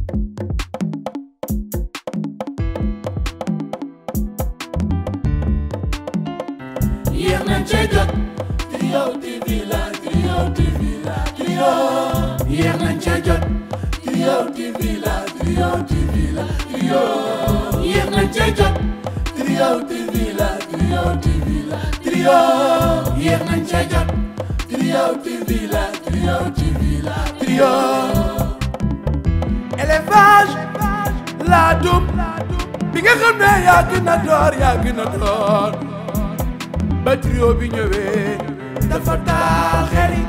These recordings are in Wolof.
yéex nañ cee jot Trio TV la Trio TV la Trio yéex nañ cee jot Trio TV la Trio TV la Trio yéex nañ cee jot Trio TV la Trio TV la Trio yéex nañ cee jot Trio TV la Trio TV la Trio élevage laadum bi nga xam ne yaa gën a door yaa gën a door ba trio bi ñëwee dafa taal xel yi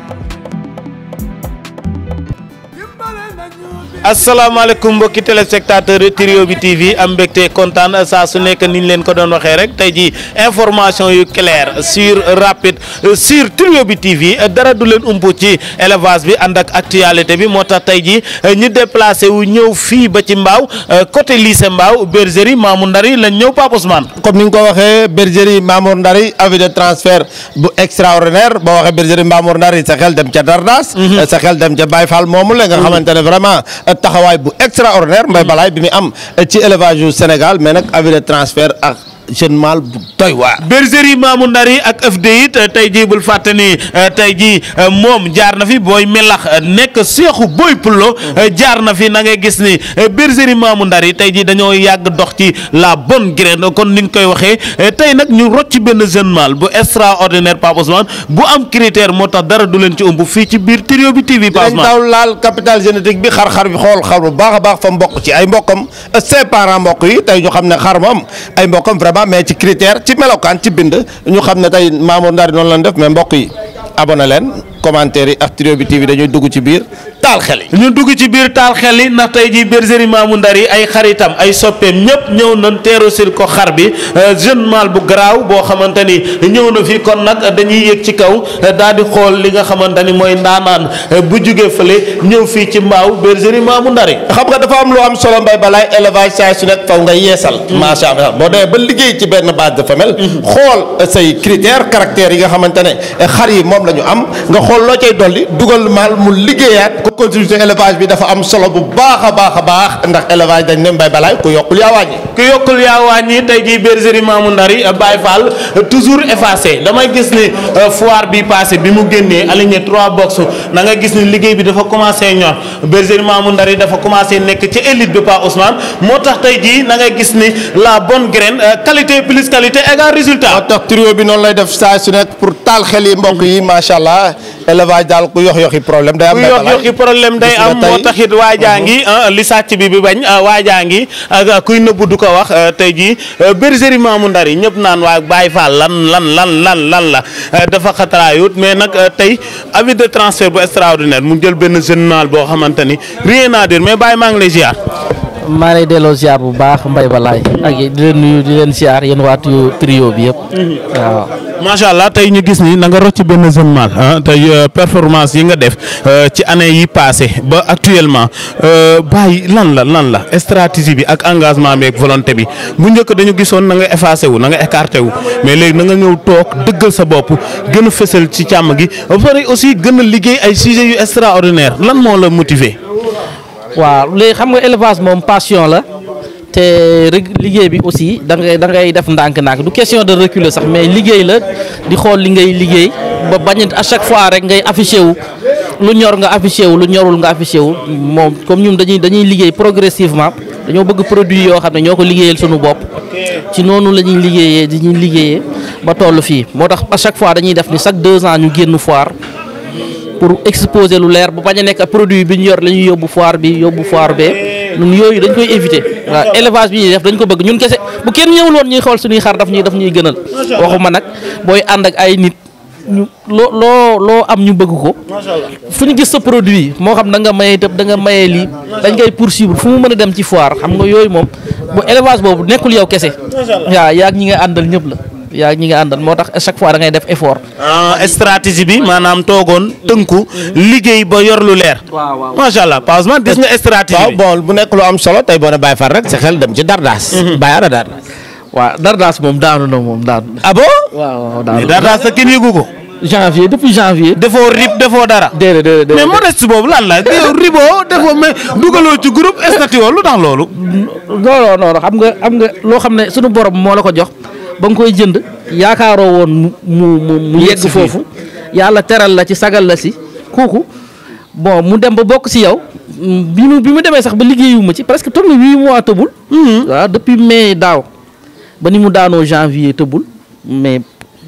dimbale nañu bi asalaamaaleykum mbokki téléspectateur Trio bi TV am mbégte kontaan saa su nekk ni ñu leen ko doon waxee rek tey ji information yu clair sur rapide sur Trio bi TV dara du leen umpu ci élevage bi ànd ak actualité bi moo tax tey ji ñu déplacé wu ñëw fii ba ci mbaaw côté lycée mbaaw bergerie Mamou Ndari lañ ñëw Pape Ousmane comme ni nga ko waxee bergerie Mamour Ndari avis de transfert bu extraordinaire boo waxee bergerie Mamour Ndari sa xel dem ca Dardas. sa xel dem ca Baye Fall moomu la nga xamante ne vraiment taxawaay bu extraordinaire mbay balaay bi mu am ci élevage yu Sénégal mais nag avis de transfert ak jeune mâle bu doy waar. bergerie Mamou Ndari ak FD it tey jii bul fàtte ni tey jii moom jaar na fi booy melax nekk seexu booy pullo jaar na fi na ngay gis ni bergerie Mamou Ndari tey jii dañoo yàgg dox ci la bonne graine kon ni nga koy waxee tey nag ñu rocc benn jeune mâle bu extraordinaire Pape Ousmane bu am critère moo tax dara du leen ci ëmb fii ci biir Trio bi TV Pape dañ Ousmane taw laal capital génétique bi xar-xar bi xool xar bu baax a baax fa mbokk ci ay mbokkam ses parents mbokk yi tey ñu xam ne xar moom ay mbokkam vraiment mais ci critère ci melokaan ci bind ñu xam ne tey Mamour Ndari noonu lañ def mais mbokk yi abonné leen commentaire yi ak Trio bi TV dañuy dugg ci biir taal xel yi. ñu dugg ci biir taal xel yi ndax tey jii bergerie Mamou Ndari ay xaritam ay soppeem ñëpp ñëw nañ teeru sil ko xar bi jeune mâle bu garaaw boo xamante ni ñëw na fi kon nag dañuy yëg ci kaw daal di xool li nga xamante ni mooy ndaanaan bu jugee fële ñëw fii ci mbaaw bergerie Mamou Ndari xam nga dafa am lu am solo mbay balaay élevage saa su nekk faw nga yeesal. macha allah boo demee ba liggéey ci benn base de femelle. xool say critères caractères yi nga xamante ne xar yi moom la ñu am nga xool loo cay dolli dugal maal mu liggéeyaat. ko continuité élevage bi dafa am solo bu baax a baax a baax ndax élevage dañ ne mbay balaay ku yokkul yaa wàññi. ku yokkul yaa wàññi tey jii bergerie Mamou Ndari Baye Fall toujours effacé damay gis ni foire bi passé bi mu génnee aligné trois box na nga gis ni liggéey bi dafa commencé ñor bergerie Mamou Ndari dafa commencé nekk ci élite bi Pa Ousmane moo tax tey jii na nga gis ni la bonne graine qualité plus qualité égal moo résultat. tax trio bi noonu lay def saa su nekk pour taal xel yi mbokk yi macha allah élevage daal ku yox yoxi problème day am. ku mbay yox balaay. yoxi problème day Gis nga am moo tey- taxit waajaa ngi ah, li sàcc bi bi bañ ah, waajaa ngi ak kuy nëbbu du ko wax ah, tey jii ah, bergerie Mamou Ndari ñëpp naan waa Baye Fall lan lan lan lan lan la ah, dafa xataraayut mais nag ah, tey avis de transfert bu extraordinaire mu jël benn jeune mâle boo xamante ni rien à dire mais Baye maa ngi lay ziar. maa lay delloo ziar bu baax mbay balaay ak di leen nuyu di leen ziar yéen waa trio trio bi yëpp waaw macha allah tey ñu gis ni na nga rocc benn jeune mâle ah tey euh, performance yi nga def euh, ci année yi passé ba actuellement euh, bàyyi lan la lan la stratégie bi ak engagement bi ak volonté bi bu njëkk dañu gisoon na nga effacé wu na nga écarté wu mais léegi na nga ñëw toog dëggal sa bopp gën a fësal ci càmm gi ba pare aussi gën a liggéey ay sujets yu extraordinaire lan moo la motiver. waaw léegi xam nga élevage moom passion la te rek liggéey bi aussi da ngay da ngay def ndànk-ndànk du question de reculer sax mais liggéey la di xool li ngay liggéey ba bañ a à chaque fois rek ngay affiché wu lu ñor nga affiché wu lu ñorul nga affiché wu moom comme ñun dañuy dañuy liggéey progressivement dañoo bëgg produit yoo xam ne ñoo ko liggéeyal suñu bopp ci noonu la ñuy liggéeyee dañuy liggéeyee ba toll fii moo tax à chaque fois dañuy def ni chaque deux ans ñu génn foire pour exposer lu leer bu bañ a nekk ak produit bi ñu yor la ñuy yóbbu foire bi yóbbu foire bee ñun yooyu dañ koy éviter waaw élevage bi ñuy def dañ ko bëgg ñun kese bu kenn ñëwul woon ñuy xool suñuy xar daf ñuy daf ñuy gënal waxuma nag booy ànd ak ay nit ñu loo loo loo am ñu bëgg ko fu ñu gis sa produit moo xam da nga mayee tëb da nga mayee lii dañ koy poursuivre fu mu mën a dem ci foire xam nga yooyu moom bu élevage boobu nekkul yow kese waaw yaa ñi nga àndal ñëpp la yaa ñi nga àndal moo tax à chaque fois da ngay def effort ah stratégie bi maanaam toogoon tënku liggéey ba yor lu leer. waaw waaw macha allah Pa Ousmane gis nga stratégie waaw bi. bon bu nekk lu am solo tey boo ne Baye Fall rek sa xel dem ci Dardas. Baye ana Dardas. waaw Dardas moom daanu na moom daanu na ah bon. waaw waaw mais daanu na dara sa kenn yëgu ko. janvier depuis janvier. defoo rib defoo dara. déedéet déedéet mais déedéet. modeste boobu lan la yow riboo defoo mais dugaloo ci groupe statut lu tax loolu. non non non xam nga xam nga loo xam ne sunu borom moo la ko jox ba nga koy jënd yaakaaroo woon mu mu mu mu yegg fii. foofu yàlla teral la ci sagal la si kooku bon mu dem ba bokk si yow mm, bi mu bi mu demee sax ba liggéeyuma ci presque toog na huit mois tëbul. waaw depuis mai daaw ba ni mu daanoo janvier tëbul mais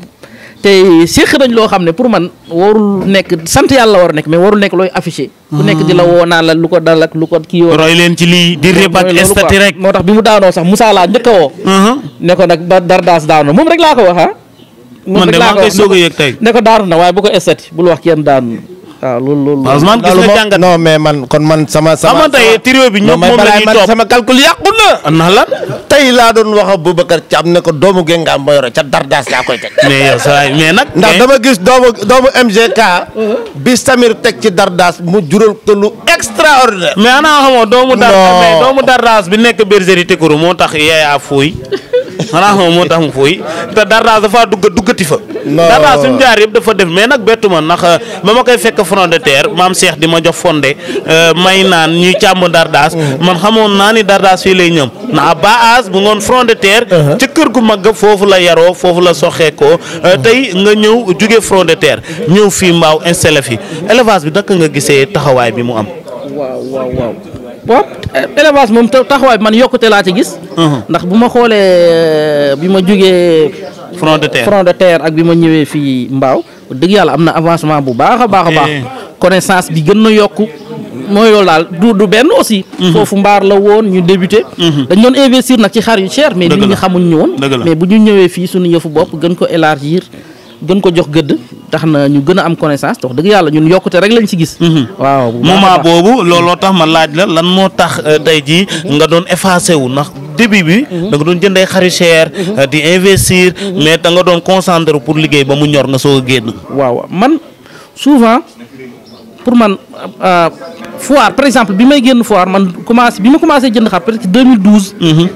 te séq nañ loo xam ne pour man warul nekk sant yàlla war a nekk mais warul nekk looy affiché. ku nekk di la woo naan la lu ko dal ak lu ko kii yoo. roy leen ci lii di rib ak mooy loolu statut quoi. rek. moo tax bi mu daanoo sax Moussa laa njëkk a woo. ne ko nag ba Dardas daanu moom rek laa ko wax ah. moom man rek de laa maa ngi koy wax soog a yëg tey. ne ko daanu na waaye bu ko estati bul wax kenn daanu waaw loolu loolu. Ousmane gis loolu nga moom jàngat. non mais man kon man sama sama xamante ne trio bi ñëpp non, mais moom la balaa ñuy man topp. sama calcul yàqu na ndax lan. tey laa doon wax ak Boubacar Thiam ne ko doomu Gengaam ma yore ca Dardas laa koy teg mais yow saa yi mais nag. ndax mais- dama gis doomu doomu MGK bi Samir teg ci Dardas mu jural ko lu extraordinaire mais ana xamoo doomu dar Non. mais doomu dardaas bi nekk bergerie Tekuru moo tax yeeyaa fuuy xanaa xamoo moo tax mu fuuy te dardaas dafa dugg duggati fa Non. dardaas suñu jaar yëpp dafa def mais nag bettu ma ndax ba ma koy fekk front de terre maam Cheikh di ma jox fondé euh, may naan ñuy càmm dardaas man xamoon naa ni dardaas fii lay ñëm na baas bu ngoon front de terre ca kër gu mag ga foofu la yaroo foofu la soxeekoo euh, tey nga ñëw jóge front de terre ñëw fii mbaaw installé fi élevage bi naka nga gisee taxawaay bi mu am waaw waaw waaw. waaw élevage moom ta- taxawaay bi man yokkute laa ci gis. ndax bu ma xoolee bi ma jógee front de terre front de terre ak bi ma ñëwee fii Mbaaw dëgg yàlla am na avancement bu baax a baax a baax. Eh. connaissance bi gën na yokku mooy loolu daal du du benn aussi. foofu mbaar la woon ñu débuté. dañ doon investir nag ci xar yu cher. mais Dëgg nit ñi la. xamuñ ñu woon. Dëgg la. mais bu ñu ñëwee fii suñu yëfu bopp gën ko élargir gën ko jox gëdd tax na ñu gën a am connaissance wax dëgg yàlla ñun yokkute rek lañ ci gis. waaw bu baax a moment baax. boobu looloo tax ma laaj la lan moo tax euh, tey jii nga doon effacé wu ndax début bi da nga doon jënd ay xarit cher euh, di investir mais da nga doon concentré pour liggéey ba mu ñor nga soog a génn waaw man souvent pour man euh, foire par exemple bi may génn foire man commencé bi ma commencé jënd xar peut-être 2012.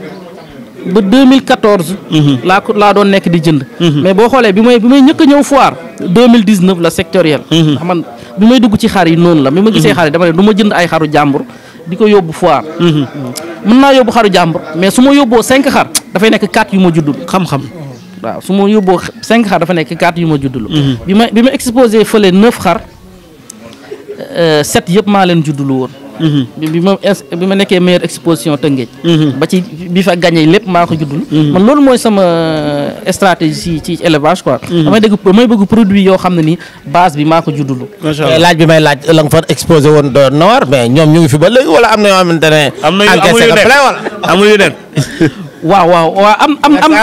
ba 2014. laa ko laa doon nekk di jënd. mais boo xoolee bi may bi may ñëkk a ñëw foire 2019 la sectoriel. ndax man bi may dugg ci xar yi noonu la bi ma gisee xar yi dama ne du ma jënd ay xaru jàmbur di ko yóbbu foire. mën naa yóbbu xaru jàmbur mais su ma yóbboo 5 xar dafay nekk 4 yu ma juddul. xam-xam waaw su ma yóbboo cinq xar dafa nekk quatre yu ma juddulu bi ma bi ma exposé fële neuf xar euh, sept yëpp maa leen juddulu woon bi bi ma ins- bi ma nekkee meilleure exposition Tëngéej ba ci bi fa gagné lépp maa ko juddulu man loolu mooy sama stratégie ci ci élevage quoi damay dégg damay bëgg produit yoo xam ne ni base bi maa ko juddulu macha mais allah laaj bi may laaj la nga fa exposé woon doon na war mais ñoom ñu ngi fi ba léegi wala am na yoo xamante ne am na yu amul encaissé yu nga nekk plein wala amul yu nekk waaw waaw waaw am am am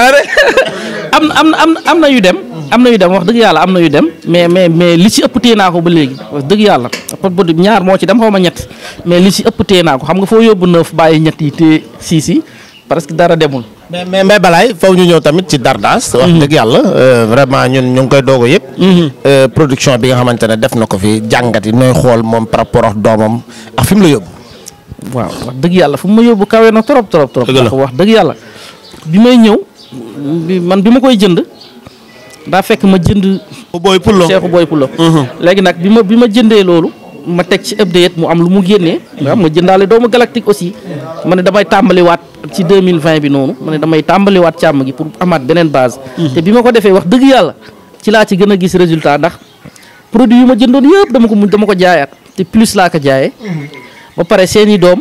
am am am am na yu dem am na yu dem wax dëgg yàlla am na yu dem mais mais mais li ci ëpp téye naa ko ba léegi wax dëgg yàlla parce que ñaar moo ci dem xaw ma ñett mais li ci ëpp téye naa ko xam nga foo yóbbu neuf bàyyi ñett yi téye siis yi parce que dara demul. mais mais mais balaay faw ñu ñëw tamit ci Dardas. wax dëgg yàlla euh, vraiment ñun ñu ngi koy doog a yëpp. Euh, production bi nga xamante ne def na ko fi jàngat yi nooy xool moom par rapport ak doomam ak fi mu la yóbbu. waaw wax dëgg yàlla fu mu ma yóbbu kawe na trop trop trop. Dëgg la. ndax wax dëgg yàlla bi may ñëw bi man bi ma koy jënd daa fekk ma jënd. booy pullo Seexu Boy Pulo léegi nag bi ma bi ma jëndee loolu ma teg ci update mu am lu mu génnee waaw ma jëndaale doomu galactique aussi ma ne damay tàmbaliwaat ci 2020 bi noonu ma ne damay tàmbaliwaat càmm gi pour amaat beneen base te bi ma ko defee wax dëgg yàlla ci laa ci gën a gis résultat ndax produit yu ma jëndoon yëpp dama ko mu dama ko jaayaat te plus laa ko jaayee ba pare seeni doom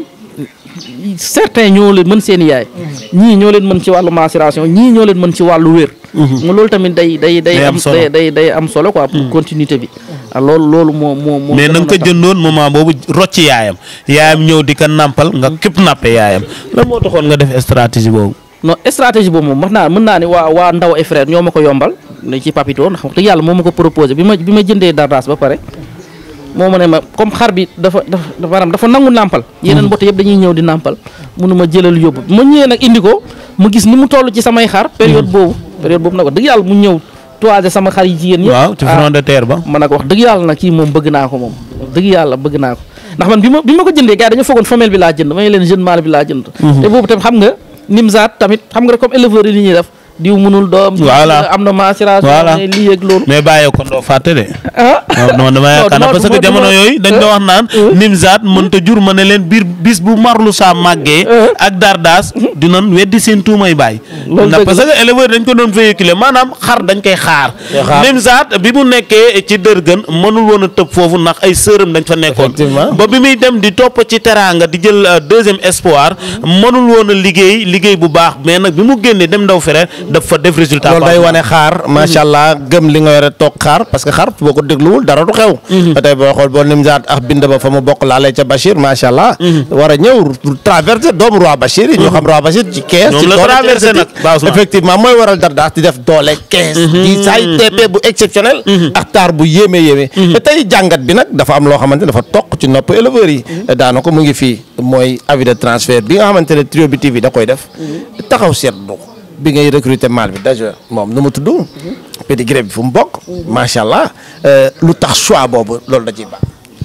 certains ñoo leen mën seen yaay ñii ñoo leen mën ci wàllu mensuration ñii ñoo leen mën ci wàllu wér nga loolu tamit day day day Day am am solo. day day day am solo quoi pour continuité bi ah loolu loolu moo moo moo mais na nga ko gënoon a tax. jëndoon moment boobu rocc yaayam yaayam ñëw di ko nàmpal nga képp nappe yaayam lan moo taxoon nga def stratégie boobu non stratégie boobu moom wax naa mën naa ne waa waa ndaw et frère ñoo ma ko yombal ne ci papito ndax wax dëgg yàlla moo ma ko proposé bi ma bi ma jëndee dardas ba pare moo ma ne ma comme xar bi dafa dafa maanaam dafa nangu nàmpal yeneen mbott yëpp dañuy ñëw di nàmpal munu ma jëlal yóbbu ma ñëwee nag indi ko mu gis ni mu toll ci samay xar période boobu période boobu nag wax dëgg yàlla mu ñëw toisé sama xar yi jigéen yëpp waaw ci ah, front de terre ba man nag wax dëgg yàlla nag kii moom bëgg naa ko moom wax dëgg yàlla bëgg naa ko ndax man bi ma bi ma ko jëndee gars yi dañu foogoon femelle bi laa jënd may leen jeune mâle bi laa jënd te boobu tam xam nga nimzaat tamit xam nga rek comme éleveur yi li ñuy def diw mënul doom Voilà. am na mensuration Voilà. ne lii ak loolu mais bàyyee ko ndoo fàtte de ah non non dama yaakaar non, parce que du ma- jamono du ma- yooyu dañ doon wax naan Nimzaat mënta jur ma ne leen biir bis bu marlu saa màggee ak dardaas dinañ weddi seen tuumay bàyyi Loolu ndax dëgg parce que éleveur dañ ko doon véhiculer maanaam xar dañ koy xaar xaar. Nimzaat bi mu nekkee ci dërgën mënul woon a tëb foofu ndax ay sërëm dañ fa nekkoon Effectivement. ba bi muy dem di topp ci teraanga di jël euh, deuxième espoir mënul woon a liggéey liggéey bu baax mais nag bi mu génnee dem ndaw fere daf fa def résultat loolu day baax. wane xaar macha allah gëm li nga yore toog xaar parce que xar boo ko dégluwul dara du xew ba tey boo xool boo nimzaat ak bind ba fa mu bokk laalee ca Bachir macha allah war a ñëw traversé doomu roi Bachir yi ñu xam roi Bachir ci kees Moom ci la doole ci traversé nag, esthétique. Ba Ousmane. effectivement mooy waral dardaas di def doole kees di saay TP bu exceptionnel ak taar bu yéeme yéeme te tey jàngat bi nag dafa am loo xamante ne dafa toq ci nopp éleveurs yi daana ko mu ngi fii mooy avis de transfert bi nga xamante ne Trio bi TV da koy def taxaw seetlu ko bi ngay recruter mal bi déjà moom nu mu tudd pédigré bi fu mu bokk macha allah euh, lu tax choix boobu loolu da ciy baax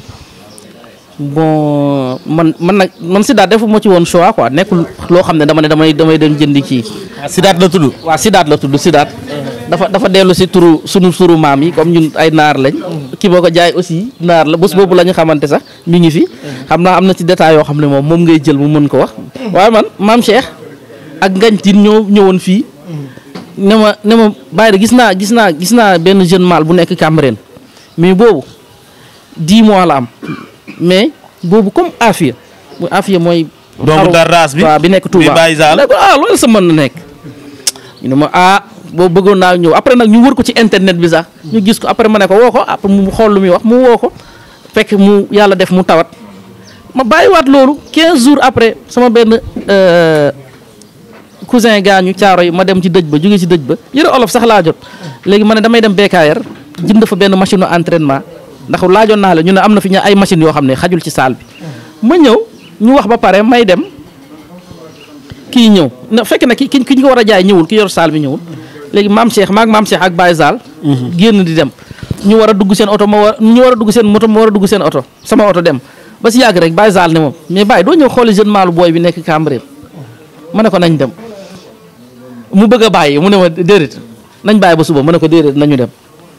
bon man man nag man Sidaat defuma ci woon choix quoi nekkul loo xam ne dama ne damay damay dem jëndi kii Sidaat la tudd waaw Sidaat la tudd Sidaat dafa dafa dellu si turu sunu turu maam yi comme ñun ay naar lañ ki boo ko jaay aussi naar la bés boobu la ñu xamante sax mi ngi fi xam naa am na ci détail yoo xam ne moom moom ngay jël mu mën ko wax waaye man maam Cheikh ak ngañ tin ñoo ñëwoon fii ne ma ne ma bàyyi de gis naa gis naa gis naa benn jeune mâle bu nekk Cambérène mais boobu dix mois la am mais boobu comme Afia mu Afia mooy doomu xaru- dardaas bi waaw bi nekk Touba bi Baye Zal. ne ko ah loolu sa mën na nekk ñu ne ma ah boobu bëggoon naa ñëw après nag ñu wër ko ci internet bi sax ñu gis ko après ma ne ko woo ko après mu xool lu muy wax mu woo ko fekk mu yàlla def mu tawat ma bàyyiwaat loolu 15 jours après sama benn euh, cousin gaañu caaro yi ma dem ci dëj ba jóge ci dëj ba yëre olof sax laa jot léegi ma ne damay dem BKR jënd fa benn machine entraînement ndax laajoon naa la ñu ne am na fi ña ay machines yoo xam ne xajul ci salle bi ma ñëw ñu wax ba pare may dem kii ñëw na fekk na ki ki ki ñu ko war a jaay ñëwul ki yor salle bi ñëwul léegi maam Cheikh maag maam Cheikh ak Baye Zal génn di dem ñu war a dugg seen oto ma war ñu war a dugg seen moto ma war a dugg seen oto sama oto dem ba si yàgg rek Baye Zal ne moom mais Baye doo ñëw xooli jeune maalu booy bi nekk Cambérène ma ne ko nañ dem mu bëgg a bàyyi mu ne ma déedéet nañ bàyyi ba suba ma ne ko déedéet nañu dem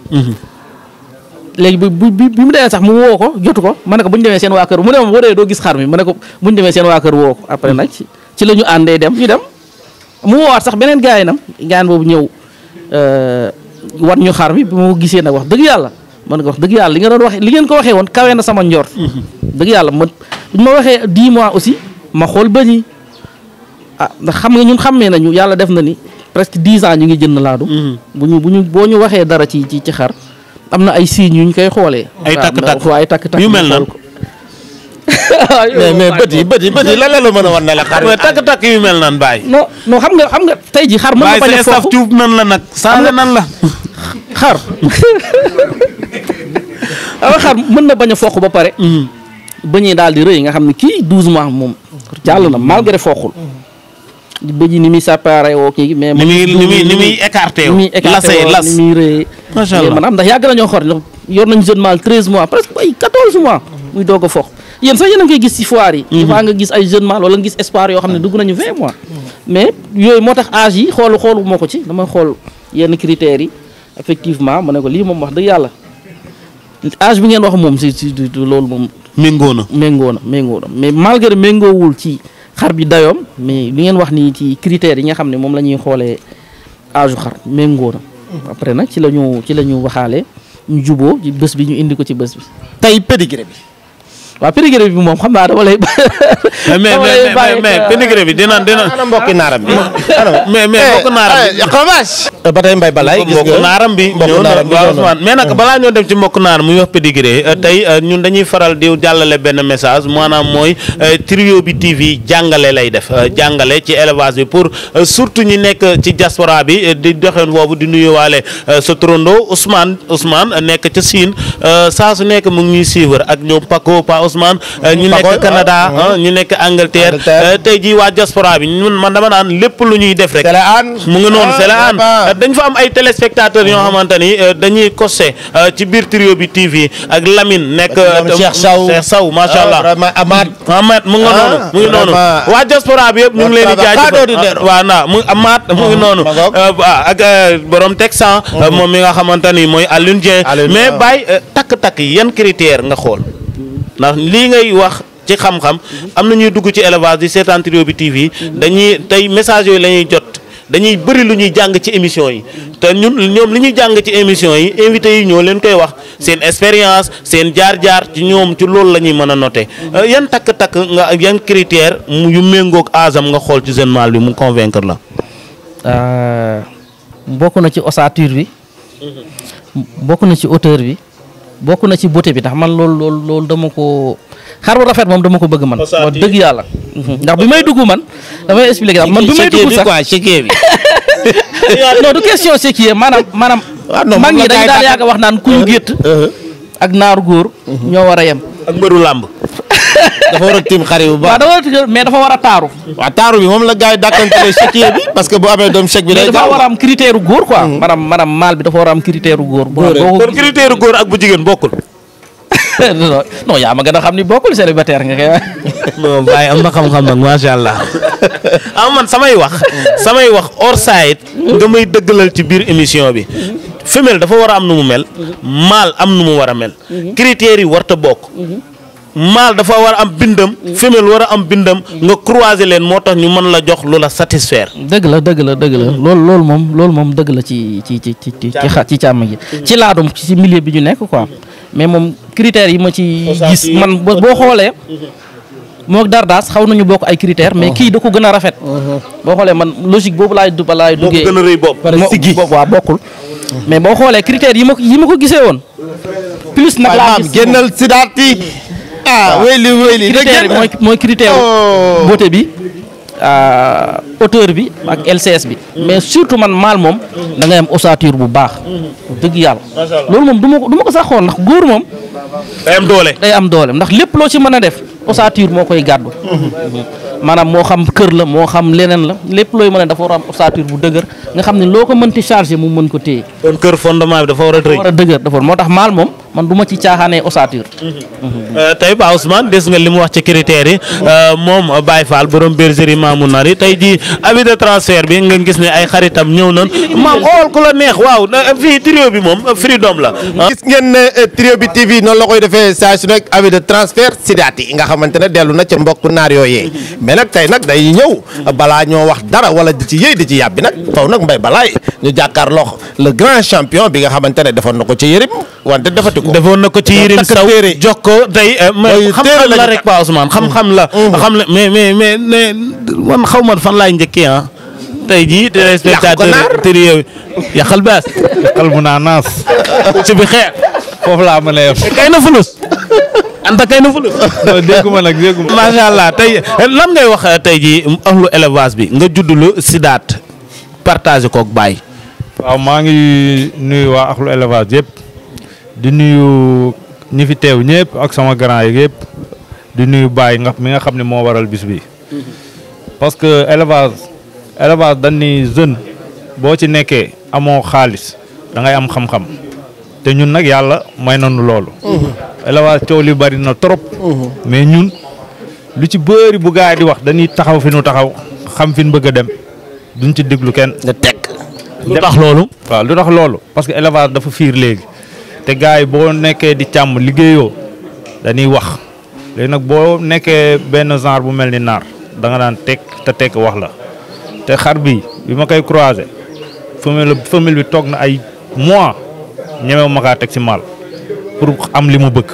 léegi bi bi bi mu demee sax mu woo ko jotu ko ma ne ko bu ñu demee seen waa kër mu ne ma boo dee doo gis xar mi ma ne ko bu ñu demee seen waa kër woo ko après nag ci ci la ñu àndee dem ñu dem mu woowaat sax beneen gaay nam gaan boobu ñëw wan ñu xar mi bi ma ko gisee nag wax dëgg yàlla ma ne ko wax dëgg yàlla li nga doon waxee li ngeen ko waxee woon kawe na sama njort dëgg yàlla ma bu ñu ma waxee 10 mois aussi ma xool bëñ yi ah ndax xam nga ñun xammee nañu yàlla def na ni presque 10 ans ñu ngi jënd laadu bu ñu bu ñu boo ñu waxee dara ci ci ci xar am na ay signes yu ñu koy xoolee. Ay takk-takk. waaw ay takk-takk Yu mel ñu nan? xool ko. mais mais bët yi bët yi bët yi lan la la mën a wan ne la xar mais takk-takk yu mel nan Baye. non non xam nga xam nga tey jii xar mën na Baye bañ a sa staff foofu tuub nan la nag saaga nan la. xar awa xar mën na bañ a fooq ba pare bëñee daal di rëy nga xam ne kii 12 mois moom jàll na malgré fooqul bëñ yi ni muy séparé woo kii mais ni muy ni muy ni muy écarté ni muy wu. écarté lasee woo las. ni muy rëy Macha Allah. maanaam ndax yàgg nañoo xor ndax yor nañu jeune mâle 13 mois presque ay 14 mois muy doog a fooq yéen sax yéen a ngi koy gis ci foire yi des fois nga gis ay jeune mâle wala nga gis espoir yoo xam ne dugg nañu 20 mois mais yooyu moo tax âge yi xoolu xoolu moo ko ci dama xool yenn critères yi effectivement ma ne ko lii moom wax dëgg yàlla âge bi ngeen wax moom si si du- du loolu moom méngoo na. méngoo na méngoo na mais malgré méngoowul ci xar bi dayoom mais li ngeen wax nii ci critères yi nga xam ne moom la ñuy xoolee âge xar méngoo na après nag ci la ñu ci la ñu waxaale ñu juboo ci bés bi ñu indi ko ci bés bi tey pédigré bi waaw pédigré bi moom xam naa dama lay mais mais dama lay mais bàyyi mais ak, pédigré bi dina dina. ana mbokki naaram bi mais mais mbokk naaram bi. xavaas ba tey mbay balaay gis mbokk nga naaram bi mbokk ñëw na naaram bi waaw ñëw na. Ousmane mais nag balaa ñoo dem ci mbokk naaram muy wax pédigré euh, tey euh, ñun dañuy faral di jàllale benn message maanaam mooy euh, trio bi TV jàngale lay def euh, jàngale ci élevage bi pour euh, surtout ñi nekk ci diaspora bi euh, di doxeen boobu di nuyuwaale euh, sa turando Ousmane Ousmane euh, nekk ca Siin euh, saa su nekk mu ngi ñuy suivre ak ñoom Paco Pa Ousmane Ousmane ñu Paco, nekk Canada ah, ah, ñu nekk Angleterre Angleterre. euh, tey jii waa diaspora bi ñun man dama naan lépp lu ñuy def rek Télé Hann. mu ngi noonu Ah, c'est la an vraiment. dañ fa am ay téléspectateurs yoo xamante ni euh, dañuy costé euh, ci biir trio bi TV ak Lamine nekk Lamine Cheikh Sow. Cheikh Sow macha Ah, allah vraiment Amath. Ahmed mu ngi Ah, noonu mu ngi noonu vraiment. waa diaspora bi yëpp ñu ngi leen di Travail jaajëfal extraordinaire. ah, waaw naa mu Amath mu ngi noonu ma ngoog. Euh, waaw ak euh, borom Texan euh, moom mi nga xamante ni mooy Alioune Dieng Alioune, mais waaw. Baye euh, takk-takk yi yan critère nga xool ndax lii ngay wax ci xam-xam am na ñuy dugg ci élevage di seetaan trio bi TV dañuy tey message yooyu la ñuy jot dañuy bëri lu ñuy jàng ci émission yi te ñun ñoom li ñuy jàng ci émission yi invité yi ñoo leen koy wax seen expérience seen jaar-jaar ci ñoom ci loolu la ñuy mën a noté Euh, yan takk-takk nga yan critère mu yu méngoog asam nga xool ci jeune mâle bi mu convaincre la Euh, bokk na ci ossature bi bokk na ci hauteur bi bokk na ci beauté bi ndax man loolu loolu loolu dama ko xar bu rafet moom dama ko bëgg man Ossature. wax dëgg yàlla ndax bi may dugg man damay expliquer man bi may dugg sax quoi chéquier bi. non du question c'est qui maanaam maanaam waaw non mag moom ñi la dañ gars yi daal tàggat. yàgg wax naan kuy gétt ak naaru góor ñoo war a yem ak mbëru làmb dafa war a tiim xar yi bu waaw baax. dafa war a mais dafa war a taaru waaw taaru bi moom la gars yi dàkkantele chéquier bi parce que bu amee doom chèque bi mais day dafa gaaw. war a am critère góor quoi maanaam maanaam maal bi dafa war a am critère góor boo boo ko kon critère góor ak bu jigéen bokkul non non yaa ma gën a xam ni bokkul célibataire nga koy wax. non Baye am na xam-xam nag macha allah ah man samay wax samay wax hors site nga may dëggalal ci biir émission bi femelle dafa war a am nu mu mel mâle am nu mu war a mel critères yi warta bokk mâle dafa war a am bindam femelle war a am bindam nga croiser leen moo tax ñu mën la jox lu la satisfaire dëgg la dëgg la dëgg la loolu loolu moom loolu moom dëgg la ci ci ci ci ci ci xa- ci càmm gi ci laadum ci milieu bi ñu nekk quoi mais moom critères yi ma ci gis man boo boo xoolee moo dardaas xaw nañu bokk ay critères mais kii da ko gën a rafet boo xoolee man logique boobu laay du laay moo ko duggee gën a rëy bopp moo boobu waa bokkul mais boo xoolee critères yi ma ko yi ma ko gisee woon plus nag waaye laa maam gis génnal sidaat yi. ah wéyli wéyli. critère bi mooy mooy critère Oh. beauté bi ah, hauteur bi ak LCS bi mais surtout man maal moom da ngay am ossature bu baax dëgg yàlla loolu moom du ma ko du ma ko sax xool ndax góor moom day am doole day am doole ndax lépp loo ci mën a def ossature moo koy gàddu maanaam moo xam kër la moo xam leneen la lépp looy mën a dafa war a am ossature bu dëgër nga xam ne loo ko mënti chargé mu mën ko téye kon kër fondement bi dafa war a rëy war a dëgër dafa moo tax maal moom man du ma ci caaxaanee ossature Euh, tey Ba Ousmane des nga li mu wax ci critères yi euh, moom euh, Baye Fall borom bergerie Mamou Nari tey jii avis de transfert bi nga gis ne ay xaritam ñëw nañ maam xool ku la neex waaw na- fii trio bi moom euh, freedom la. ah. gis ngeen ne eh, trio bi TV noonu la koy defee saa su nekk avis de transfert sidaat yi nga xamante ne dellu na ca mbokk naar yooyee mais nag tey nag day ñëw balaa ñoo wax dara wala di ci yëy di ci yàbbi nag faw nag mbay balaay ñu jàkkaarloo le grand champion bi nga xamante ne defoon na ko ci yërim wante defati ko. defoon na ko ci Yirim takk Saw téere. jox ko tey euh, mais Mooy xam-xam téere la lañu rek Ba Ousmane xam-xam la. xam la mais mais mais mais man xaw ma fan laay njëkkee ah. tey jii téléspectateur naar. trio bi yàqal baas xal mu naa naas ci bi xeex foofu laa mën a yem kay na fulus anta kay na fulus. non dégguma nag dégguma macha allah tey lan ngay wax tey jii ahlu élevage bi nga juddulu sidaat partagé koog Baye. waaw maa ngi nuyu waa axlu élevage yëpp di nuyu ñi fi teew ñëpp ak sama grand yi yëpp di nuyu Baye nga mi nga xam ne moo waral bis bi parce que élevage élevage dañ ni jeune boo ci nekkee amoo xaalis da ngay am xam-xam te ñun nag yàlla may nañu loolu élevage coow li bari na trop mais ñun lu ci bëri bu gaay di wax dañuy taxaw fi nu taxaw xam fi nu bëgg a dem duñ ci déglu kenn nga teg. lu tax loolu. waaw lu tax loolu parce que élevage dafa fiir léegi te gars yi boo nekkee di càmm liggéeyoo dañuy wax léegi nag boo nekkee benn genre bu mel ni naar da nga daan tekk te tekk wax la te xar bi bi ma koy croiser femelle femelle bi toog na ay mois ñemew ma kaa teg ci maal pour am li mu bëgg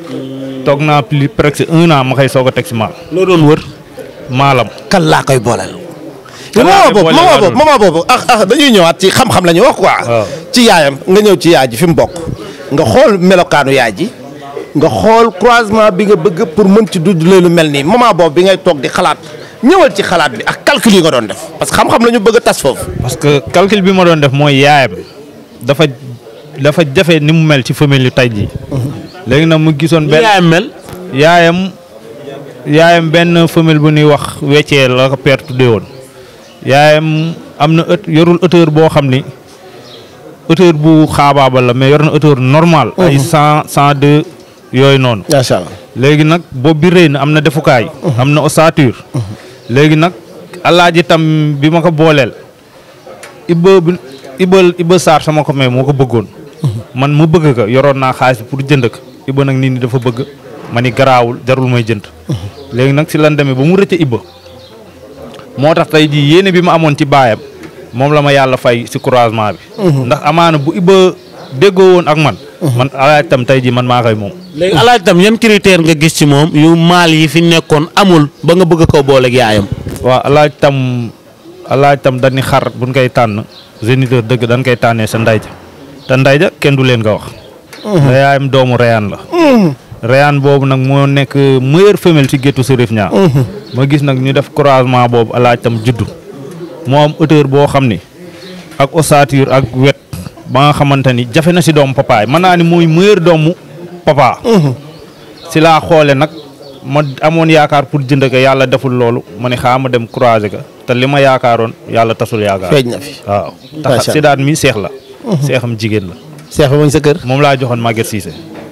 toog naa plus presque un an ma koy soog a teg ci maal loo doon wër. maalam kan laa koy booleel. Kan laa moment koy boobu booleel moment laa boobu moment boobu ah ah dañuy ñëwaat ci xam-xam la ñu wax quoi. waaw. ci yaayam nga ñëw ci yaay ji fi mu bokk. nga xool melokaanu yaay ji nga xool croisement bi nga bëgg pour mën ci dudd lu mel nii moment boobu bi ngay toog di xalaat ñëwal ci xalaat bi ak calcul yi nga doon def parce que xam-xam la ñu bëgg a tas foofu. parce que calcul bi ma doon def mooy yaayam dafa dafa jafe ni mu mel ci famille yu tay jii léegi nag mu gisoon benn yaayam mel. yaayam yaayam benn femelle bu ñuy wax weccee la ko père tuddee woon yaayam am na ët yorul hauteur boo xam ni hauteur bu xaabaabal la mais yor na hauteur normal ay cent cent deux yooyu noonu macha allah. léegi nag bopp bi rëy na am na defukaay am na ossature léegi nag alaaji tam bi ma ko booleel ibba bi ibba ibba Sarr sama ko may moo ko bëggoon man mu bëgg ko yoroon naa xaalis bi pour jënd ko ibba nag nit ñi dafa bëgg ma ni garaawul jarul may jënd léegi nag si lan demee ba mu rëcc ibba moo tax tey jii yéene bi ma amoon ci baayam moom la ma yàlla fay si croisement bi ndax amaana bu ibba déggoo woon ak man man alaaji tam tey jii man maa koy moom léegi alaaj tam yan critère nga gis ci moom yu maal yi fi nekkoon amul ba nga bëgg koo booleeg yaayam. waaw alaaj tam alaaj tam dañuy xar buñ koy tànn géniteur dëgg dañ koy tànnee sa ndayja te ndayja kenn du leen nga wax da yaayam doomu reyaan la reyaan boobu nag moo nekk meilleure femelle ci géttu Serif ñaa ma gis nag ñu def croisement boobu alaaj tam juddu moo am hauteur boo xam ni ak ossature ak wet ba nga xamante ni jafe na si doomu papaay mën naa ni mooy meilleur doomu papa si laa xoole nag ma amoon yaakaar pour jënd ko yàlla deful loolu ma ne xaa ma dem croiser ko te li ma yaakaaroon yàlla tasul yaakaar feeñ na fi. waaw Macha tax si daan mi seex la seexam jigéen la seex ba mu ngi sa kër. moom laa joxoon Maguette Cissé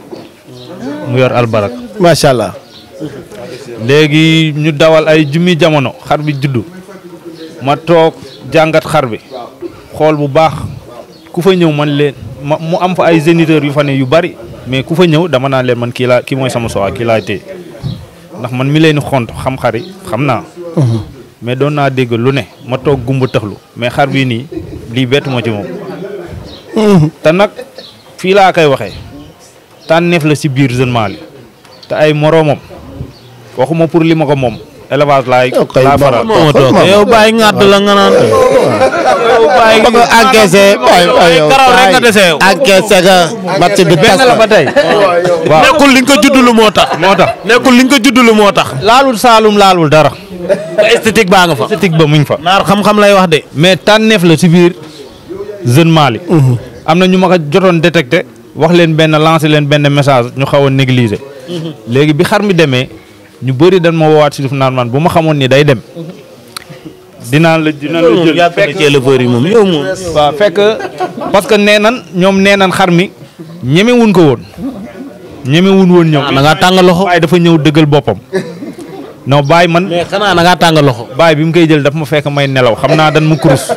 mu yor albarak macha allah. léegi ñu dawal ay jummi jamono xar bi juddu ma toog jàngat xar bi xool bu baax ku fa ñëw man leen ma mu am fa ay géniteurs yu fa ne yu bari mais ku fa ñëw dama naan leen man kii laa kii mooy sama soxla kii laa téye ndax man mi leen di xont xam xar yi xam naa. mais doon naa dégg lu ne ma toog gumba tëxlu mais xar bii nii lii bettu ma ci moom. te nag fii laa koy waxee tànneef la si biir jeune Mali te ay moroomam waxuma pour li ma ko moom élevage laay. Ok, laa bon. faral. moo toog yow bàyyi ngàdd la nga naan. yow bàyyi ba nga encaissé. waay waay yow karaw rek nga dese yow. encaissé nga match bi tas benn la ba tey. waaw nekkul li nga ko juddulu moo tax. moo tax nekkul li nga ko juddulu moo tax. laalul Saalum laalul dara. ba esthétique baa nga fa. esthétique ba muñ fa. naar xam-xam lay wax de. mais tànneef la si biir jeune Mali. am na ñu ma ko jotoon détecté wax leen benn lancé leen benn message ñu xaw a négliger. léegi bi xar mi demee ñu bëri dañ ma woowaat si suuf naan man bu ma xamoon ni day dem. dinaa la dina la moom jël yàgg na ci éleveurs yi moom yow moom. waaw fekk parce que nee nan ñoom nee nan xar mi ñemewuñ ko woon ñemewuñ woon ñëw. da ngaa tàng loxo. waaye dafa ñëw dëggal boppam. non bàyyi man mais xanaa da ngaa tàng loxo. baay bi mu koy jël daf ma fekk may nelaw xam naa dan ma kurus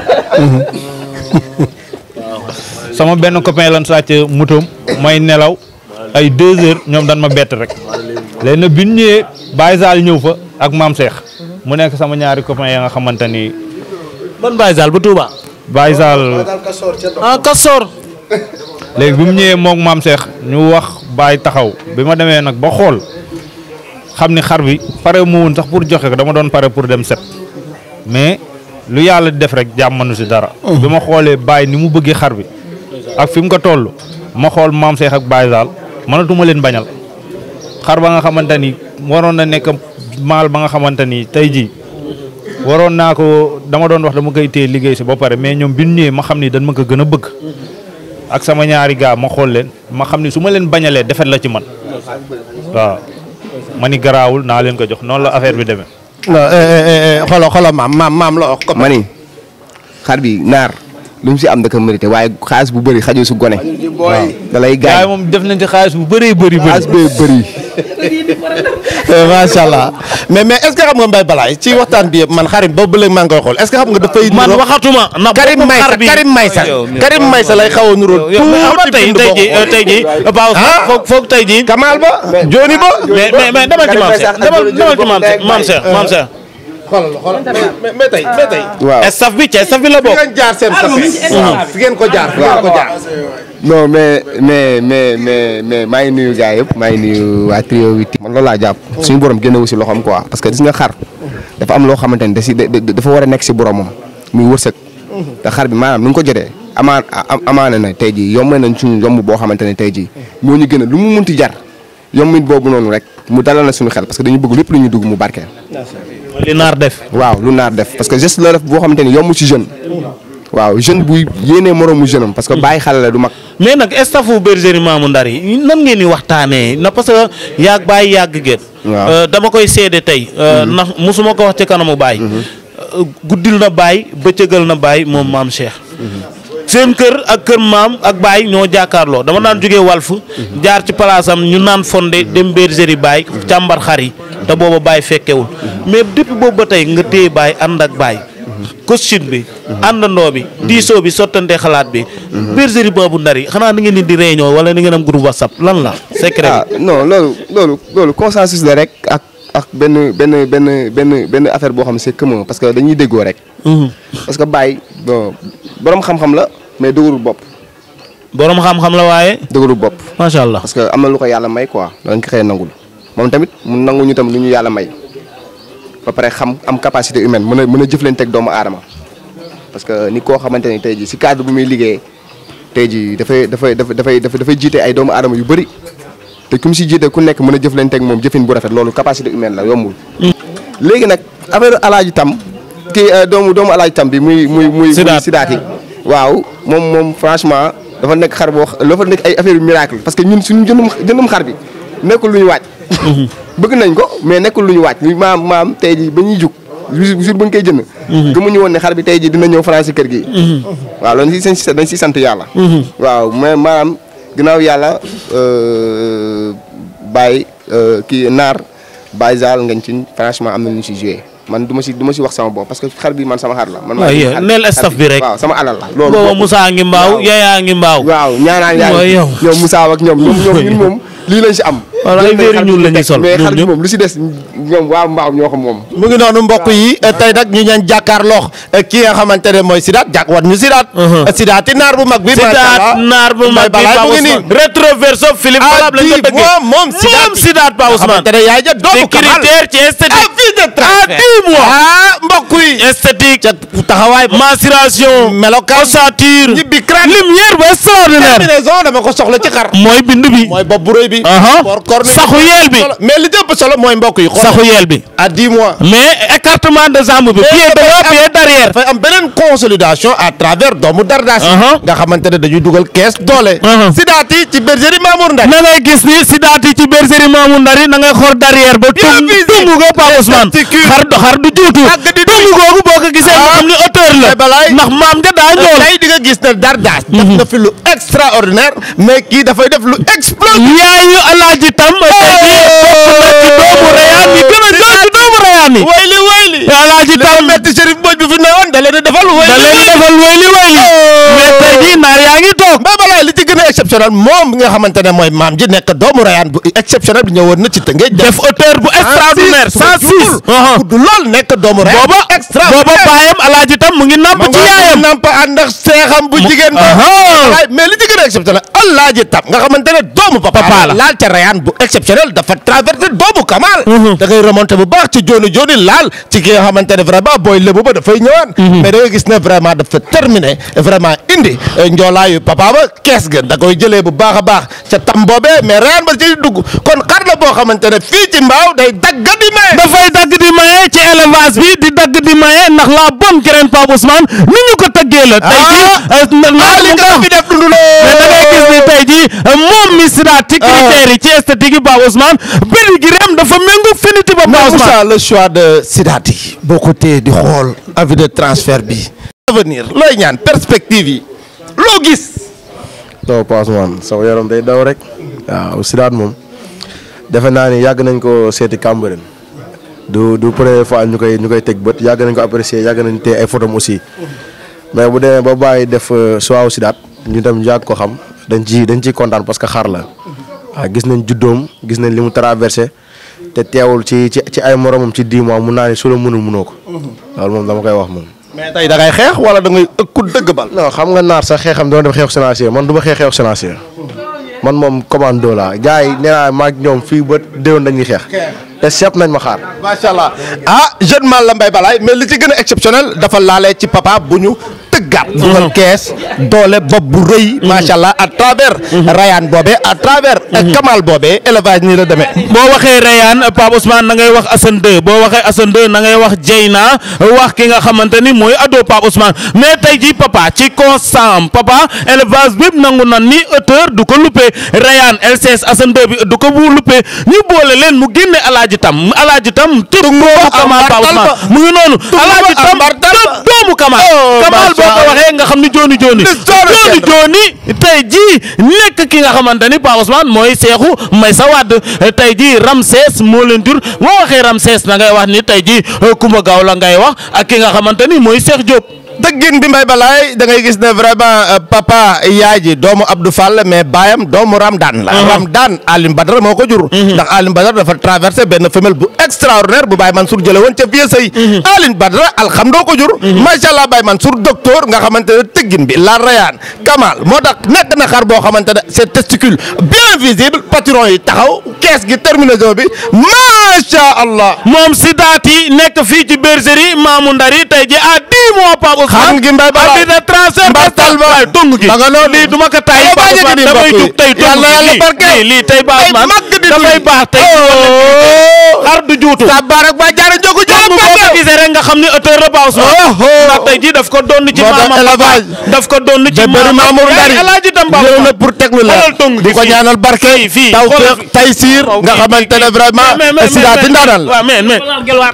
sama benn copain lan sàcc motoom may nelaw ay deux heures ñoom dan ma bett rek léegi nag bi ñu ñëwee Baye Sall ñëw fa ak maam Cheikh mu nekk sama ñaari copain ya nga xamante ni ban Baye Sall bu Touba. Baye Sall ah Kassor. léegi bi mu ñëwee moog maam Cheikh ñu wax Baye taxaw bi ma demee nag ba xool xam ni xar bi pare mu woon sax pour joxe ko dama doon pare pour dem set mais lu yàlla di def rek jàmmanu si dara. bi ma xoolee Baye ni mu bëggee xar bi ak fi mu ko toll ma xool maam Cheikh ak Baye Sall mënatuma leen bañal xar ba nga xamante ni waroon na nekk maal ba nga xamante ni tey jii waroon naa ko dama doon wax dama koy téye liggéey si ba pare mais ñoom bi ñu ñëwee ma xam ni dañ ma ko gën a bëgg. ak sama ñaari gaa ma xool leen ma xam ni su ma leen bañalee defet la ci man waaw ma ni garaawul naa leen ko jox noonu la affaire bi demee. non xolo xolo maam maam maam la wax ko. ma ni xar bi naar lu mu si am da ko mérité waaye xaalis bu bëri xajul su gone. waaw da lay gars yi gaañ moom def nañ ci xaalis bu bëree bëri bëri. xaalis bee bëri. macha allah mais mais est ce que xam nga Mbaye Balaye ci waxtaan bi yëpp man xarim boobu ba léegi maa ngi koy xool est ce que xam nga dafay. man nuroo- waxatuma. ndax Karim boppam Maysa xar bi- Karim Maysa Karim Maysa lay xaw a nuroo. yow mais xam nga tey bind tey boo jii ko tey jii Pao foog foog tey jii. Kamal ba Joni ba. mais mais mais demal ci maam Cheikh demal demal ci maam Cheikh maam Cheikh maam Cheikh. xoolal xoolal mais mais tey mais tey. waaw staff bi ci staff bi la fi bokk. ngeen jaar seen safee. fi ngeen ko jaar fi ngeen ko jaar. non mais mais mais mais mais maa ngi nuyu gars yëpp maa ngi nuyu waa trio witi man loolu laa jàpp suñu borom génnewu si loxoom quoi parce que gis nga xar dafa am loo xamante ni da si da- da- dafa war a nekk si boromam muy wërsëg te xar bi maanaam nu nga ko jotee amaan a- amaana na tey jii yomb nañ suñu yomb boo xamante ne tey jii moo ñu gën a lu mu munti jar yombit boobu noonu rek mu dalal na suñu xel parce que dañu bëgg lépp lu ñu dugg mu barkeel li naar def. waaw lu naar def parce que geste la def boo xamante ni yomb ci jeune waaw jeune buy yéenee moroomu jeune am parce que bàyyi xale la du mag. mais nag staffu bergerie Mamou Ndar yi nan ngeen di waxtaanee na parce que yàgg bàyyi yàgg géet Waaw. Euh, dama koy seede tey euh, ndax mosuma ko wax ci kanamu baay Euh, guddil na baay bëccëgal na baay moom maam Cheikh seen kër ak kër maam ak baay ñoo jàkkaarloo dama daan jógee walf jaar ci palaasam ñu naan fonde dem bergerie baay càmbar xar yi te booba baay fekkewul mais depuis boobu ba tey nga téye baay ànd ak baay costume bi àndandoo bi diisoo bi sottante xalaat bi bergerie Mamou Ndar yi xanaa ni ngeen di di réunion wala ni ngeen am groupe whatsapp lan la secret ah non loolu loolu loolu consensus la rek ak ak benn benn benn benn benn affaire boo xam ne c'est commun parce que dañuy déggoo rek. parce que Baye bon borom xam-xam la mais dëgërul bopp borom xam-xam la waaye dëgërul bopp. macha allah parce que am na lu ko yàlla may quoi dañ ko xëy nangul moom tamit mu nangu ñu tam lu ñu yàlla may ba pare xam am capacité humaine mën a mën a jëflanteeg doomu aadama parce que ni koo xamante ni tey jii si cadre bu muy liggéeyee tey jii dafay dafay dafay dafay dafay jiite ay doomu aadama yu bëri te ku mu si jiite ku nekk mën a jëflanteeg moom jëfin bu rafet loolu capacité humaine la yombul. léegi nag affaire alaaji tam kii euh, doomu doomu alaaji tam bi muy muy muy. Sidaat. muy sidaat yi waaw moom moom franchement dafa nekk xar boo xa- dafa nekk ay affaire yu miracle parce que ñun suñu jëndum jëndum xar bi nekkul lu ñu waaj. bëgg nañ ko mais nekkul lu ñu waaj li maam maam tey jii ba ñuy jug jour jour ba ñu koy jënd. gëmuñu woon ne xar bi tey jii dina ñëw France kër gi. waaw loolu dañ siy dañ siy sant yàlla. waaw mais maanaam ginnaaw yàlla euh, Baye euh, kii Naar Baye Zal ngañ ci franchement am na lu ñu si joué man du ma si du ma si wax sama bopp parce que xar bi man sama xar la. man maa waaw ngi yéen xar- neel xar staff bi rek. waaw sama alal la. loolu booba bokkul. Moussa ngi mbaaw waaw. Yaya ngi mbaaw waaw ñaanaan yaa Mooy ngi yow. ñoom Moussa ak ñoom ñoom ñoom ñun moom lii lañ si am. Voilà, ay Jël nañ verre xar bi ñuul la ñuy teg, sol, mais ñoom xar bi ñëpp. moom lu si des ñoom waa mbaaw ñoo ko moom. mu ngi noonu mbokk yi tey nag ñu ñaan jàkkaarloo ki nga xamante ne mooy Sidaat jàkk wat ñu Sidaat. Sidaat naar bu mag bi. macha Sidaat allah naar bu mag bi Baye Pa mu ngi nii. Ousmane rétroverso Philippe Falab lañ ko ah dëggee moom moom Sidaat moom Sidaat Pa Ousmane xamante ne yaay ja doomu Kamal. sécuritaire ci esthétique ah fii de à transfert. dix mois ah mbokk yi. esthétique ca taxawaay ba. mensuration melokaan. ossature ñibbi crâne. lumière ba extraordinaire terminaison dama ko soxla ci xar. mooy bind bi mooy bopp bu rëy bi. Aha. por corne Saxu yeel bi. mais li jëpp solo mooy mbokk yi. xoolal saxu yeel bi à 10 mois. mais écartement de jambe bi pied devant pied derrière dafay am beneen consolidation à travers doomu dardaas yi Aha. nga xamante ne dañuy dugal kees doole. Aha. Sidaat yi ci bergerie Mamour Ndar. na ngay gis ni Sidaat yi ci bergerie Mamou Ndar yi na ngay xool derrière ba Bien tung visible. tungu ko Pa Ousmane Testicule. xar du xar du juutu Àgg di tungu googu boo ko gisee nga Ah. xam ni hauteur la Eh, balaay. ndax maam nga daa ñool tey di nga gis ne dardaas. def na fi lu extraordinaire mais kii dafay def lu explosif. yaayu alaaji tam tey jii bokk na ci doomu rayaan yi gën a ñor ci doomu rayaan yi wayli wayli. alaaji li ko tam metti Chérif Mbodj bi fi newoon da leen a defal da wayli leen wayli. defal wayli wayli mais tey jii naar yaa ngi toog Mbaye Balaye li ci gën a exceptionnel moom nga xamante ne mooy maam ji nekk doomu rayaan bu exceptionnel bi ñëwoon na ci Tëngéej. def hauteur bu extraordinaire 106 gudd lool nekk doomu rayaan booba booba baayam alaaji tam mu ngi napp ci yaayam namp ànd ak seexam bu jigéen ba Aha. waaye mais li ci gën a exceptionnel Alaaji Tam nga xamante ne doomu papa Papa la. laal ca rayaan bu exceptionnel dafa traversé doomu Kamal da ngay remonté bu baax ci jooni jooni laal ci ki nga xamante ne vraiment booy lébu ba dafay ñëwaan mais da ngay gis ne vraiment dafa terminé vraiment indi eh, njoolaayu papa ba kees ga da koy jëlee bu baax a baax ca tam boobee mais rayaan ba ci dugg kon xar la boo xamante ne fii ci mbaaw day dagga di may dafay dagg di maye ci élevage bi di dagg di maye ndax la bonne graine Pape Ousmane ni ñu ko tëggee la. tey jii ah naa li li nga fi def dundu mais da ngay gis ni tey jii moom mi Sidaat ci critères yi ci esthétique yi Pape Ousmane pédigrém dafa méngóog finiti ba Pape mais Ousmane. Moussa le choix de Sidaat yi boo ko téye di xool avis de transfert bi avenir looy ñaan perspective yi loo gis non Pa Ousmane sama yaram day daw rek waaw Sidaat moom defe naa ni yàgg nañ ko seeti Cambérène du du première fois ñu koy ñu koy teg bët yàgg nañ ko apprécier yàgg nañ te ay photos aussi mais bu demee ba bàyyi def choix Sidaat ñu dem yàgg ko xam dañ ci dañ ciy kontaan parce que xar la waaw gis nañ juddoom gis nañ li mu traversé te teewul ci ci ci ay moromam ci 10 mois mun naa ni su la mënul mënoo ko loolu moom dama koy wax moom. mais tey da ngay xeex wala da ngay ëkku dëgg bal non xam nga naar sax xeexam doon def xeexu sénancier man du ma xeex xeexu sénancier man moom commando laa gars yi nee naa maag ñoom fii ba déwén dañuy xeex te seet nañ ma xaar. macha allah ah jeune man la Mbaye Balaye mais li ci gën a exceptionnel dafa laalee ci papa bu ñu tëggaat. dugal kees doole bopp bu rëy. macha allah à travers. Rayane boobee à travers. Kamal boobee élevage nii la demee. boo waxee Rayane Pape Ousmane na ngay wax Assane 2 boo waxee Assane 2 na ngay wax Jeyna wax ki nga xamante ni mooy ado Pape Ousmane mais tey jii papa ci constant papa élevage bépp nangu nan ni hauteur du ko luppee Rayane LCS Assane 2 bi du ko bu luppee ñu boole leen mu génne alaaji tam alaaji tam tëb doomu Kamal Pape Ousmane mu ngi noonu alaaji tam tëb doomu Kamal Kamal boo ko waxee nga xam ni jooni jooni jooni jooni tey jii nekk ki nga xamante ni Pape Ousmane mooy seexu may sa wadd tey jii Ramsès moo leen jur moo waxee Ramsès na ngay wax ni tey jii Kumba Gaaw la ngay wax ak ki nga xamante ni mooy Cheikh Diop dëggin bi Mbaye Balaye da ngay gis ne vraiment papa yaay ji doomu Abdou Fall mais baayam doomu Ramdan la. Ramdan Alim Badara moo ko jur. ndax Alim Badara dafa traversé benn femelle bu extraordinaire bu Baye Mansour jëlee woon ca vieux sëy. Alim Badara alhamdoo ko jur. macha allah Baye Mansour docteur nga xamante ne tëggin bi la Rayane Kamal moo tax nekk na xar boo xamante ne c'est testicule bien visible patron yi taxaw kees gi terminaison bi macha allah. moom Sidaati nekk fii ci bergerie Mamou Ndari tey jii à 10 mois Pape Ousmane xam ngi Mbaye Balaye arbitre de transfert mbartal ba waaye tung gi ba nga noonu lii du ma ko tay Ay, bàyyi Pape di Ousmane damay mbokk yi. jug tey tung Yàlla yàlla lii barkeel. lii lii tey Pape Ay, Ousmane mag di dafay dund. baax tey xar du juutu sa barak ba jaara jogu jàng boo ko gisee rek nga xam ni auteur la Pape Ousmane ndax tey jii daf ko doon ci Moo tax maamam élevage. daf ko doon ci de bëri maamam Mamour Ndari alaaji tam Pape ñëw na Ousmane pour teglu la xoolal tung di gi ko fii. ñaanal barke fii fii taw xoolal féex fii. tay siir Waaw, nga fii, xamante ne fii. vraiment mais mais sidaati ndaanal waaw mais mais gelwaar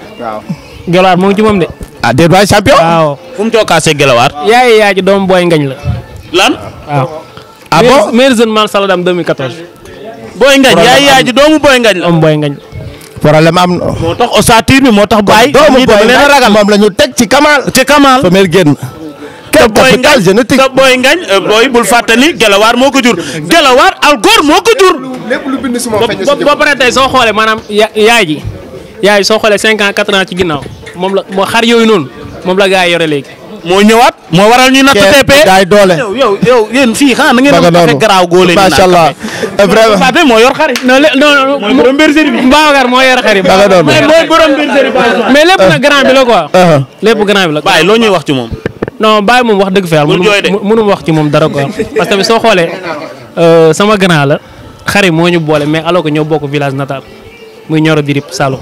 gelwaar moo ngi ci moom de ah déet waay champion waaw fu mu cookaasee gelawaar yaay yaay ji doomu booy ngañ la lan waaw ah bon meilleur jeune man saladam 2014 booy ngañ yaay yaay ji doomu booy ngañ la doomu booy ngañ problème am na moo tax ossature bi moo tax bàyyi doomu ñii dama boy leen a ragal moom la ñu teg ci Kamal ci Kamal femelle génn te quel booy capital ngañ génétique te booy ngañ euh, booy bul fàtte ni gelawaar moo ko jur gelawaar algor moo ko jur lépp lu bind si moom feeñ ba ba pare tey soo xoolee maanaam ya- yaay ji yaay soo xoolee 5 ans 4 ans ci ginnaaw moom la moo xar yooyu noonu moom la gaa yi yore léegi moo ñëwaat moo waral ñu natt kees TP gaay doole yow yow yow yéen fii xanaa na ngeen ba nga am café noonu garaaw góole ni macha allah vraiment Fàtte moo yor xar yi non lé- non non mooy borom bergerie bi Babacar moo yore xar yi ba nga noonu mais mooy borom bergerie bi mais lépp nag grand bi la quoi Uh-huh. lépp grand bi la bàyyi loo ñuy wax ci moom non bàyyi moom wax dëgg fa yàlla Bul jooy de. mënu mënu wax ci moom dara quoi parce que tamit soo xoolee euh, sama grand la xari moo ñu boole mais alors que ñoo bokk village natal muy Nioro Dirib Saloum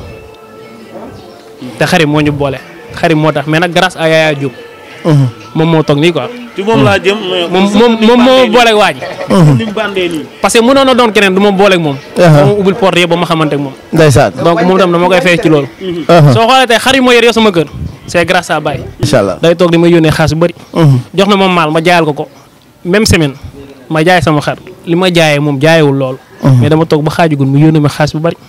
te xari moo ñu boole xari moo tax mais nag grâce à Yaya Diop moom moo toog nii quoi ci moom laa jëm moom moom moom moo booleeg waa ji ni mu bandee nii parce que mënoon na doon keneen du ma booleeg moom moom ubbil porte yëpp ba ma xamante ak moom ndeysaan donc moom tam dama koy fay ci loolu soo xoolee tey xar yi moo yor yow sama kër c'est grâce à Baye incha allah day toog di ma yónnee xaalis bu bëri jox na ma maal ma jaayal ko ko même semaine ma jaay sama xar li ma jaayee moom jaayewul loolu mais dama toog ba xaajugul mu yónnee ma xaalis bu bëri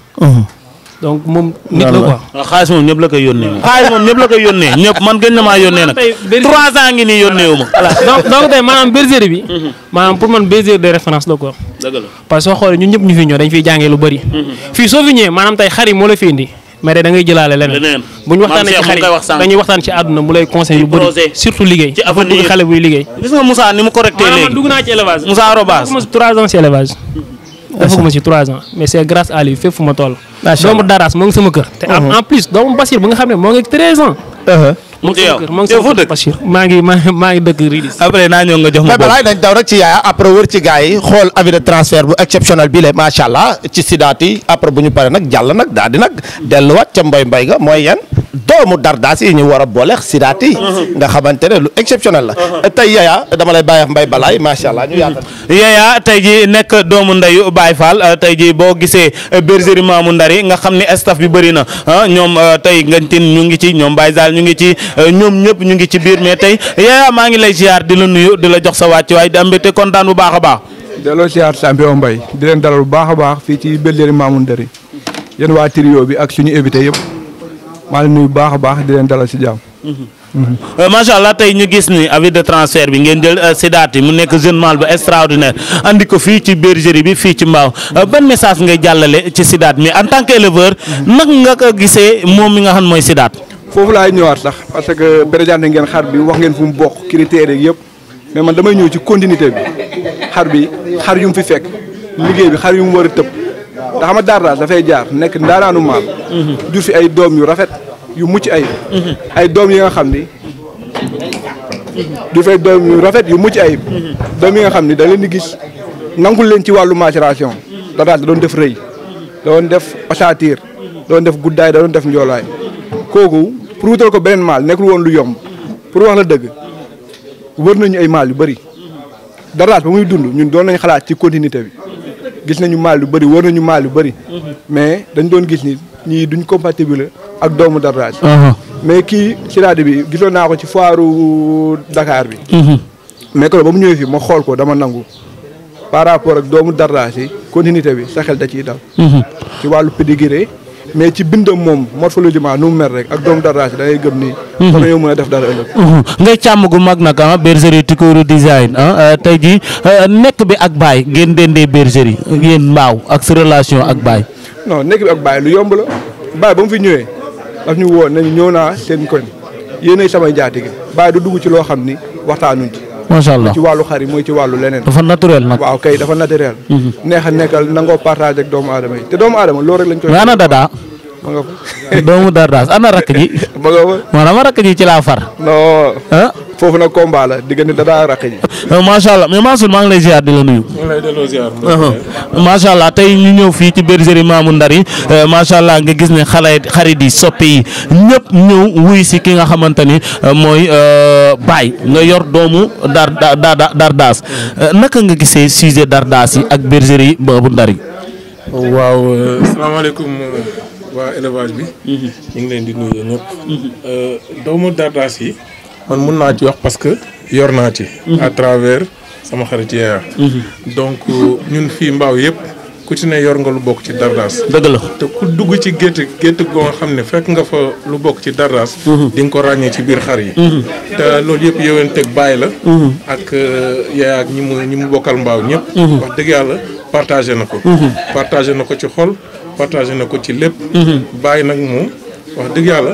donc moom nit la quoi waaw xaalis moom ñëpp la koy yónnee moom xaalis moom ñëpp la koy yónnee ñëpp man gën na maa yónnee nag tey bergerie- trois ans ngi nii yónnee wu ma voilà donc donc tey maanaam bergerie bi maanaam pour man bergerie de référence la quoi dëgg la parce que soo xoolee ñun ñëpp ñu fi ñëw dañ fiy jàngee lu bëri fii soo fi ñëwee maanaam tey xar yi moo la fi indi mais tey da ngay jëlaale leneen leneen bu ñu waxtaanee ci Maam xar Cheikh mu ngi koy wax yi sànq. dañuy waxtaan ci àdduna mu lay conseil lu bëri projet. surtout liggéey Ci dafa avenir. bëgg xale buy liggéey gis nga Moussa ni mu correcté maanaam man léegi dugg naa ci élevage Moussa Arobas defuma si trois ans si élevage defuma si trois ans mais c'est grâce à lui fépp fu ma toll doomu Daras moo ngi sama kër te en en plus doomu Basir bu nga xam ne moo ngi treize ans mu ci yow moo ngi yow sama foo kër dëkk Basir maa ngi maa ngi maa ngi dëkk Ridis après naa ñëw nga jox ma mais boobu balaay dañ daw rek ci yaaya après wër ci gars yi xool avis de transfert bu exceptionnel bi la macha allah ci sidaat yi après bu ñu paree nag jàll nag daal di nag delluwaat ca mbay mbay ga mooy yan doomu dardaas yi ñu war a booleex sidaat yi nga xamante ne lu exceptionnel la tey yaaya dama lay bàyyi ak mbay balaay macha allah ñu yaatal Yaya tey ji nekk doomu ndeyu Baye Fall euh, tey ji boo gisee euh, bergerie Mamou Ndari nga xam ni staff bi bëri na ah ñoom euh, tey Ngantin ñu ngi ci ñoom Baye Zal ñu ngi ci euh, ñoom ñëpp ñu ngi ci biir mais tey Yaya maa ngi lay ziar di la nuyu di la jox sa wàcc waaye di am mbégte kontaan bu baax a baax. delloo siyaar champion Mbaye di leen dalal bu baax a baax fii ci Bergerie Mamou Ndari yéen waa trio bi ak suñu invité yëpp maa ngi nuyu bu baax a baax di leen dalal si jàmm. Euh, macha allah tey ñu gis ni avis de transfert bi ngeen jël Sidaat yi mu nekk jeune mâle bu extraordinaire andi ko fii ci bergerie bi fii ci Mbao Euh, ban message ngay jàllale ci Sidaat mi en tant que éleveur nag nga ko gisee moom mi nga xam mooy Sidaat. foofu laay ñëwaat sax parce que présenté ngeen xar bi wax ngeen fu mu bokk critères yeeg yëpp mais man damay ñëw ci continuité bi xar bi xar yu mu fi fekk liggéey bi xar yu mu war a tëb te xam nga Dardas dafay jaar nekk ndaanaanu maal jur fi ay doom yu rafet yu mucc ayib ay doom yi nga xam ni jur fi ay doom yu rafet yu mucc ayib doom yi nga xam ni da leen di gis nangul leen ci wàllu maturation Dardas da doon def rëy da doon def ossature da doon def guddaay da doon def njoolaay kooku pour wutal ko beneen maal nekkul woon lu yomb pour wax la dëgg wër nañu ay maal yu bëri Dardas ba muy dund ñun doon nañ xalaat ci continuité bi gis nañu maal yu bëri wër nañu maal yu bëri mais dañ doon gis ni ñii duñ compatible ak doomu Dardas mais kii Siradi bi gisoon naa ko ci foiru Dakar bi mais que ba mu ñëwee fii ma xool ko dama nangu par rapport ak doomu Dardas yi continuité bi sa xel da ciy dal ci wàllu pédigré mais ci bindam moom morphologiquement nu mu mel rek ak doomu Dardas yi da ngay gëm ni war nañoo mën a def dara ëllëg ngay càmm gu mag nag ah bergerie Tukuru design ah tey jii nekk bi ak baay ngeen dendee bergerie yéen mbaaw ak sa relation ak baay. non nekk bi ak Baye lu yomb la Baye ba mu fi ñëwee daf ñu woo nañu ñëw naa seen koñ yéenay samay njaatige Baye du dugg ci loo xam ni waxtaanuñ ci. macha allah ci wàllu xar yi mooy ci wàllu leneen. dafa naturel nag. waaw kay dafa naturel. neex a nekkal nangoo partage ak doomu aadama yi te doomu aadama loolu rek lañ koy. mais ana Dada. ma nga fa. doomu Dardas ana rakk ji. ma nga fa. maanaam rakk ji ci laa far. non. ah. foofu nag combat la diggante Dada ak rakk ji. macha allah mais Mansour maa ngi lay ziar di la nuyu. maa ngi lay delloo ziar. macha allah tey ñu ñëw fii ci bergerie Mamou Ndar yi macha allah nga gis ne xale xarit yi soppe yi ñëpp ñëw wuy si ki nga xamante ni mooy Baye nga yor doomu Dar Dar Dardas naka nga gisee sujet Dardas yi ak bergerie Mamou Ndar yi. waaw salaamaaleykum waa élevage bi. ñu ngi leen di nuyu ñëpp. doomu Dardas yi. man mun naa ci wax parce que yor naa ci. à travers sama xarit yeeya donc ñun fii mbaaw yëpp ku ci ne yor nga lu bokk ci Dardas. dëgg la te ku dugg ci gétt gétt goo nga xam ne fekk nga fa lu bokk ci Dardas. di nga ko ràññee ci biir xar yi. te loolu yëpp yoween teg bàyyi la. ak yeeya ak ñi mu ñi mu bokkal mbaaw ñëpp. wax dëgg yàlla partagé na ko. partagé na ko ci xol partagé na ko ci lépp. bàyyi nag moom wax dëgg yàlla.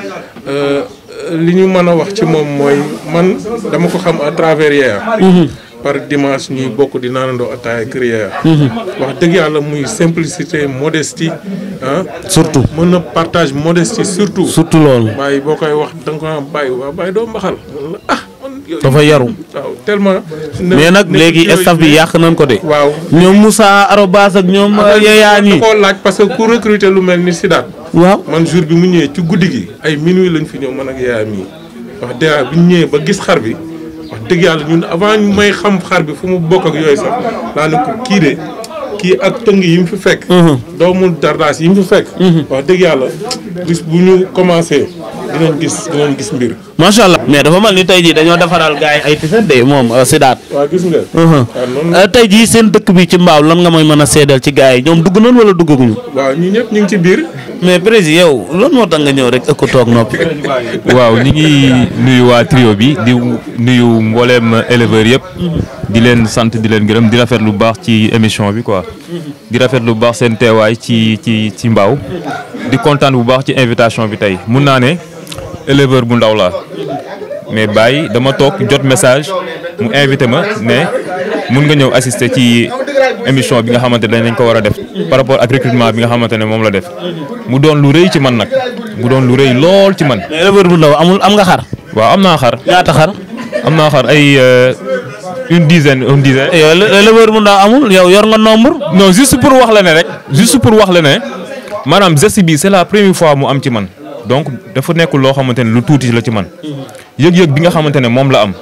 li ñu mën a wax ci moom mooy man dama ko xam à travers Yeya par dimanche ñuy bokk di naanandoo ataaya kër Yeya wax dëgg yàlla muy simplicité modestie ah surtout mën na partage modestie surtout surtout loolu bàyyi boo koy wax da nga ko am bàyyi waa bàyyi doo mbaxal ah dafa yaru waaw tellement mais nag léegi staff bi yàq nañ ko de waaw ñoom Moussa Arobas ak ñoom Yeya ñi da koo laaj parce que ku recruter lu mel ni Sidaat waaw man jour bi mu ñëwee ci guddi gi ay minuit lañ fi ñëw man ak Yeya mii wax dëgg bi ñu ñëwee ba gis xar bi wax dëgg yàlla ñun avant ñu may xam xar bi fu mu bokk ak yooyu sax laa ne ko kii de kii ak tëng yi mu fi fekk. doomu Dardas yi mu fi fekk. wax dëgg yàlla bis bu ñu commencé dinañ gis dinañ gis mbir. macha allah mais dafa mel ni tey jii dañoo defaral gars yi ay tiset de moom Sidaat. waaw gis nga. waaw noonu tey jii seen dëkk bi ci mbaaw lan nga may mën a seedal ci gars yi ñoom dugg nañ wala duggaguñu. waaw ñi ñëpp ñu ngi ci biir. mais président yow lan moo tax nga ñëw rek ëkk toog noppi. waaw ñu ngi nuyu waa trio bi di nuyu mbooleem éleveurs yëpp. di leen sant di leen gërëm di rafet lu baax ci émission bi quoi. di rafet lu baax seen teewaay ci ci ci mbaaw. di kontaan bu baax ci invitation bi tey mun naa ne éleveur bu ndaw laa mais Baye dama toog jot message mu invité ma ne mun nga ñëw assister ci émission bi nga xamante ne dañ ko war a def par rapport ak recrutement bi nga xamante ne moom la def mu doon lu rëy ci man nag mu doon lu rëy lool ci man. mais éleveur bu ndaw amul am nga xar. waaw am naa xar. ñaata xar. am naa xar ay une dizaine une dizaine. yow éleveur bu ndaw amul yow yor nga nombre. non juste pour wax la ne rek juste pour wax la ne maanaam geste bi c'est la première fois mu am ci man donc dafa nekk loo xamante ne lu tuuti la ci man yëg-yëg bi nga xamante ne moom la am.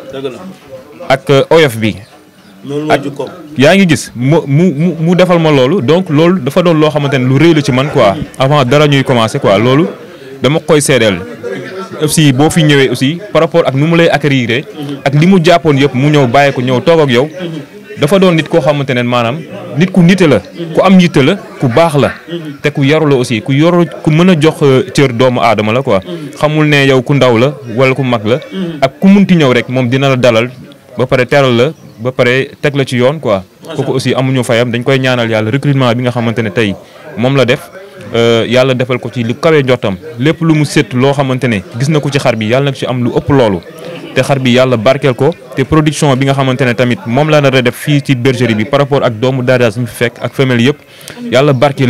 ak oyof bi. ak yaa ngi gis mu mu mu defal ma loolu donc loolu dafa doon loo xamante ne lu rëy la ci man quoi avant dara ñuy commencer quoi loolu dama koy seedeel aussi boo fi ñëwee aussi par rapport ak nu mu lay accueillir ak li mu jàppoon yëpp mu ñëw bàyyi ko ñëw toog ak yow dafa doon nit koo xamante ne maanaam nit ku nite la ku am yitte la ku baax la te ku yaru la aussi ku yoru ku mën a jox cër doomu aadama la quoi xamul ne yow ku ndaw la wala ku mag la ak ku munti ñëw rek moom dina la dalal ba pare teral la ba pare teg la ci yoon quoi kooku aussi amuñu fayam dañ koy ñaanal yàlla recrutement bi nga xamante ne tey moom la def yàlla defal ko ci lu kawe njottam lépp lu mu sét loo xamante ne gis na ko ci xar bi yàlla na ci am lu ëpp loolu te xar bi yàlla barkeel ko te production bi nga xamante ne tamit moom la nar a def fii ci bergerie bi par rapport ak doomu Dardas ñu fi fekk ak femelle yëpp yàlla barkeel lépp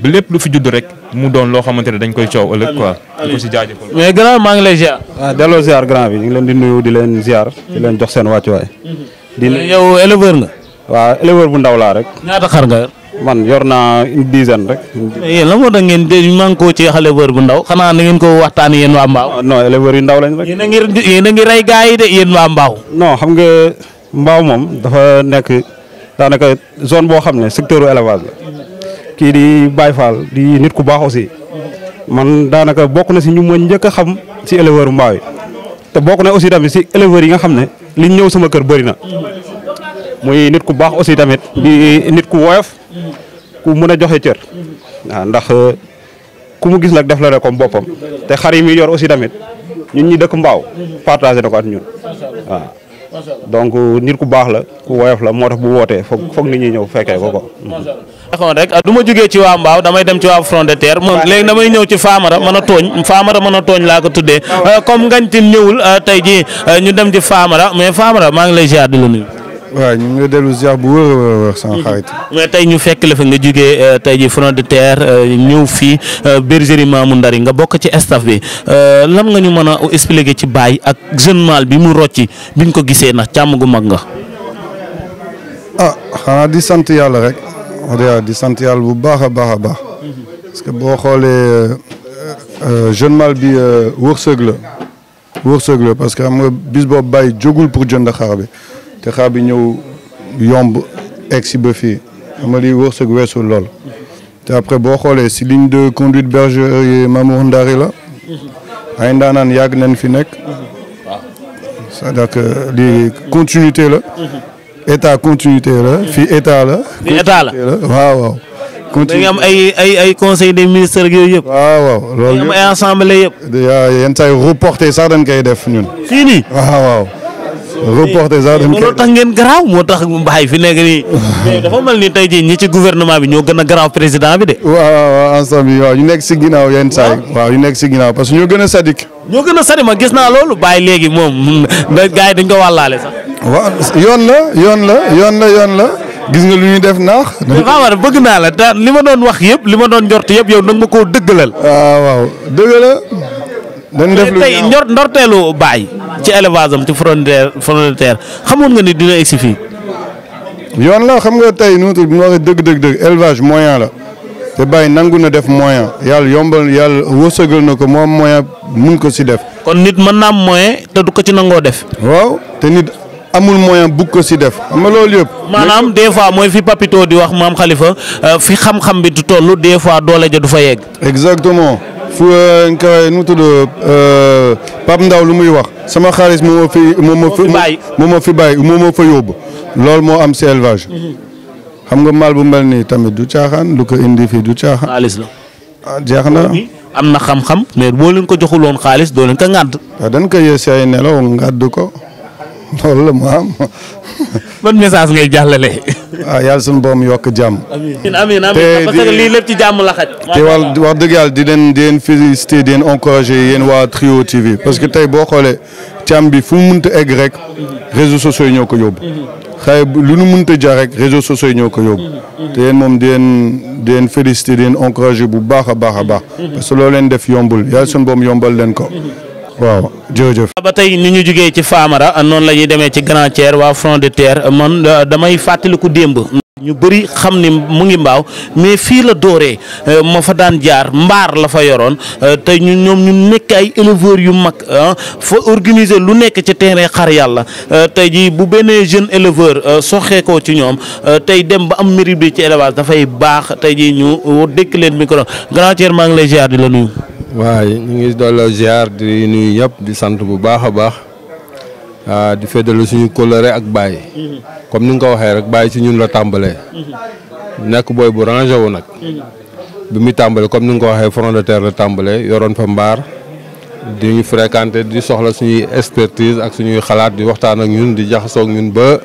ba lépp lu fi judd rek mu doon loo xamante ne dañ koy coow ëllëg quoi. di ko si jaajëfal. mais grand maa ngi lay ziar. waaw delloo ziar grand bi ñu ngi leen di nuyu di leen ziar. di leen jox seen wàccuwaay. di yow éleveur nga. waaw éleveur bu ndaw laa rek. ñaata xar nga yor. man yor naa une dizaine rek. mais yéen la moo tax ngeen de man koo ci éleveur bu ndaw xanaa na ngeen ko waxtaan yéen waa Mbaaw. non éleveur yu ndaw lañ rek. yéen a ngi yéen a ngi rey gars yi de yéen waa Mbaaw. non xam nga Mbaaw moom dafa nekk daanaka zone boo xam ne secteur élevage la. kii di Baye Fall di nit ku baax aussi. man daanaka bokk na si ñu ma njëkk a xam si éleveur Mbaaw yi. te bokk na aussi tamit si éleveurs yi nga xam ne liñ ñëw sama kër bëri na. muy nit ku baax aussi tamit di nit ku woyof ku mën a joxe cër waaw ndax ku mu gis nag def la rek comme boppam te xar yi muy yor aussi tamit ñun ñi dëkk mbaaw partagé na ko ak ñun waaw donc nit ku baax la ku woyof la moo tax bu wootee foog foog nit ñi ñëw fekkee ko ko. waxoon rek du ma jógee ci waa Mbaaw damay dem ci waa front de terre moom léegi damay ñëw ci Famara mën a tooñ Famara mën a tooñ laa ko tuddee comme ngañ tin ñëwul tey jii ñu dem ci Famara mais Famara maa ngi lay ziar di la nuyu. waaw ñu ngi dellu ziar bu wër a wër sama xarit. mais tey ñu fekk la fa nga jógee tey ji front de terre ñëw fii bergerie Mamou Ndari nga bokk ci staff bi lan nga ñu mën a expliquer ci Baye ak jeune mâle bi mu rocci biñ ko gisee ndax càmm gu mag nga. ah xanaa di sant yàlla rek wax dëgg yàlla di sant yàlla bu baax a baax a baax parce que boo xoolee jeune mâle bi wërsëg la wërsëg la parce que xam nga bis boobu Baye jógul pour jënd xar bi. te xaar bi ñëw yomb egg si ba fii xam nga li wërsëg weesul lool te après boo xoolee si ligne de conduite bergerie Mamour Ndari la ay ndaanaan yàgg nañ fi nekk c'est-à-dire que li continuité la état continuité la fii état la. fii état la waaw waaw. da nga am ay ay ay conseil des ministres yooyu yëpp. waaw waaw loolu am ay assemblée yëpp. yenn saa yi reporté sax dañ koy def ñun. fii nii waaw waaw. reporté sax dañ moo tax ngeen garaaw moo tax Baye fi nekk nii mais dafa mel ni tey jii ñi ci gouvernement bi ñoo gën a garaaw président bi de. waaw waaw ensemble yi waaw ñu nekk si ginnaaw yenn saa yi waaw ñu nekk si ginnaaw parce que ñoo gën a sadik. ñoo gën a sadik ma gis naa loolu Baye léegi moom da gars yi dañ ko wàllaale sax. waaw yoon la yoon la yoon la yoon la gis nga lu ñuy def naax. Famara bëgg naa la te li ma doon wax yëpp li ma doon njort yëpp yow nag ma koo dëggalal. waaw waaw dëgg la. dañ def lu tey njort ndorteelu Baye ci élevage am ci frontière frontière xamoon nga ni dina egsi fii. yoon la xam nga tey nu mu waxee dëgg dëgg dëgg élevage moyen la te Baye nangu na def moyen yàlla yombal yàlla wërsëgal na ko moom moyen mun ko si def. kon nit mën naa am moyen te du ko ci nangoo def. waaw te nit amul moyen bugg ko si def xam nga loolu yëpp. maanaam des fois mooy fi Papito di wax maam Khalifa fi xam-xam bi du toll des fois doole ja du fa yegg. exactement. fu nga koy nu mu tudd Pape Ndaw lu muy wax sama xaalis moo ma fi moo ma fi moo ma fi bàyyi moo ma fa yóbbu loolu moo am si élevage xam nga maal bu mel nii tamit du caaxaan lu ko indi fii du caaxaan. xaalis la. ah jeex na. am na xam-xam mais boo leen ko joxul woon xaalis doo leen ko ŋàdd. waaw dañ ko yee si ay nelaw ngàdd ko loolu la mu am. ban message ngay jàllale. ah yàlla suñu borom yokk jàmm. amiin amiin amiin parce que lii lépp ci jàmm la xaj. te wax wax dëgg yàlla di leen di leen féliciter di leen encourager yéen waa Trio TV parce que tey boo xoolee càmm bi fu mu mënta egg rek réseaux sociaux yi ñoo ko yóbbu. xëy lu nu mënta jaar rek réseaux sociaux yi ñoo ko yóbbu. te yéen moom di leen di leen féliciter di leen encourager bu baax a baax a baax. parce que loolu leen def yombul yàlla suñu borom yombal leen ko. waaw jërëjëf. ba tey ni ñu jugee ci Famara noonu la ñuy demee ci Grand Thier waa front de terre man damay fàttaliku démb. ñu bëri xam ni mu ngi mbaaw mais fii la dooree ma fa daan jaar mbaar la fa yoroon tey ñu ñoom ñu nekk ay éleveurs yu mag fa organiser lu nekk ci terrain xar yàlla tey jii bu benn jeune éleveur soxeekoo ci ñoom tey dem ba am mérite bi ci élevage dafay baax tey jii ñu dékk leen micro Grand Thier maa ngi lay ziar di la nuyu. waaw ñu ngi doon ziar di nuyu ñëpp di sant bu baax a baax di féddale suñu kóllëre ak Baye comme ni nga ko waxee rek Baye ci ñun la tàmbalee nekk booy bu rangé wu nag bi muy tàmbale comme ni nga ko waxee front de terre la tàmbalee yoroon fa mbaar di ñu fréquenté di soxla suñuy expertise ak suñuy xalaat di waxtaan ak ñun di jaxasoo ak ñun ba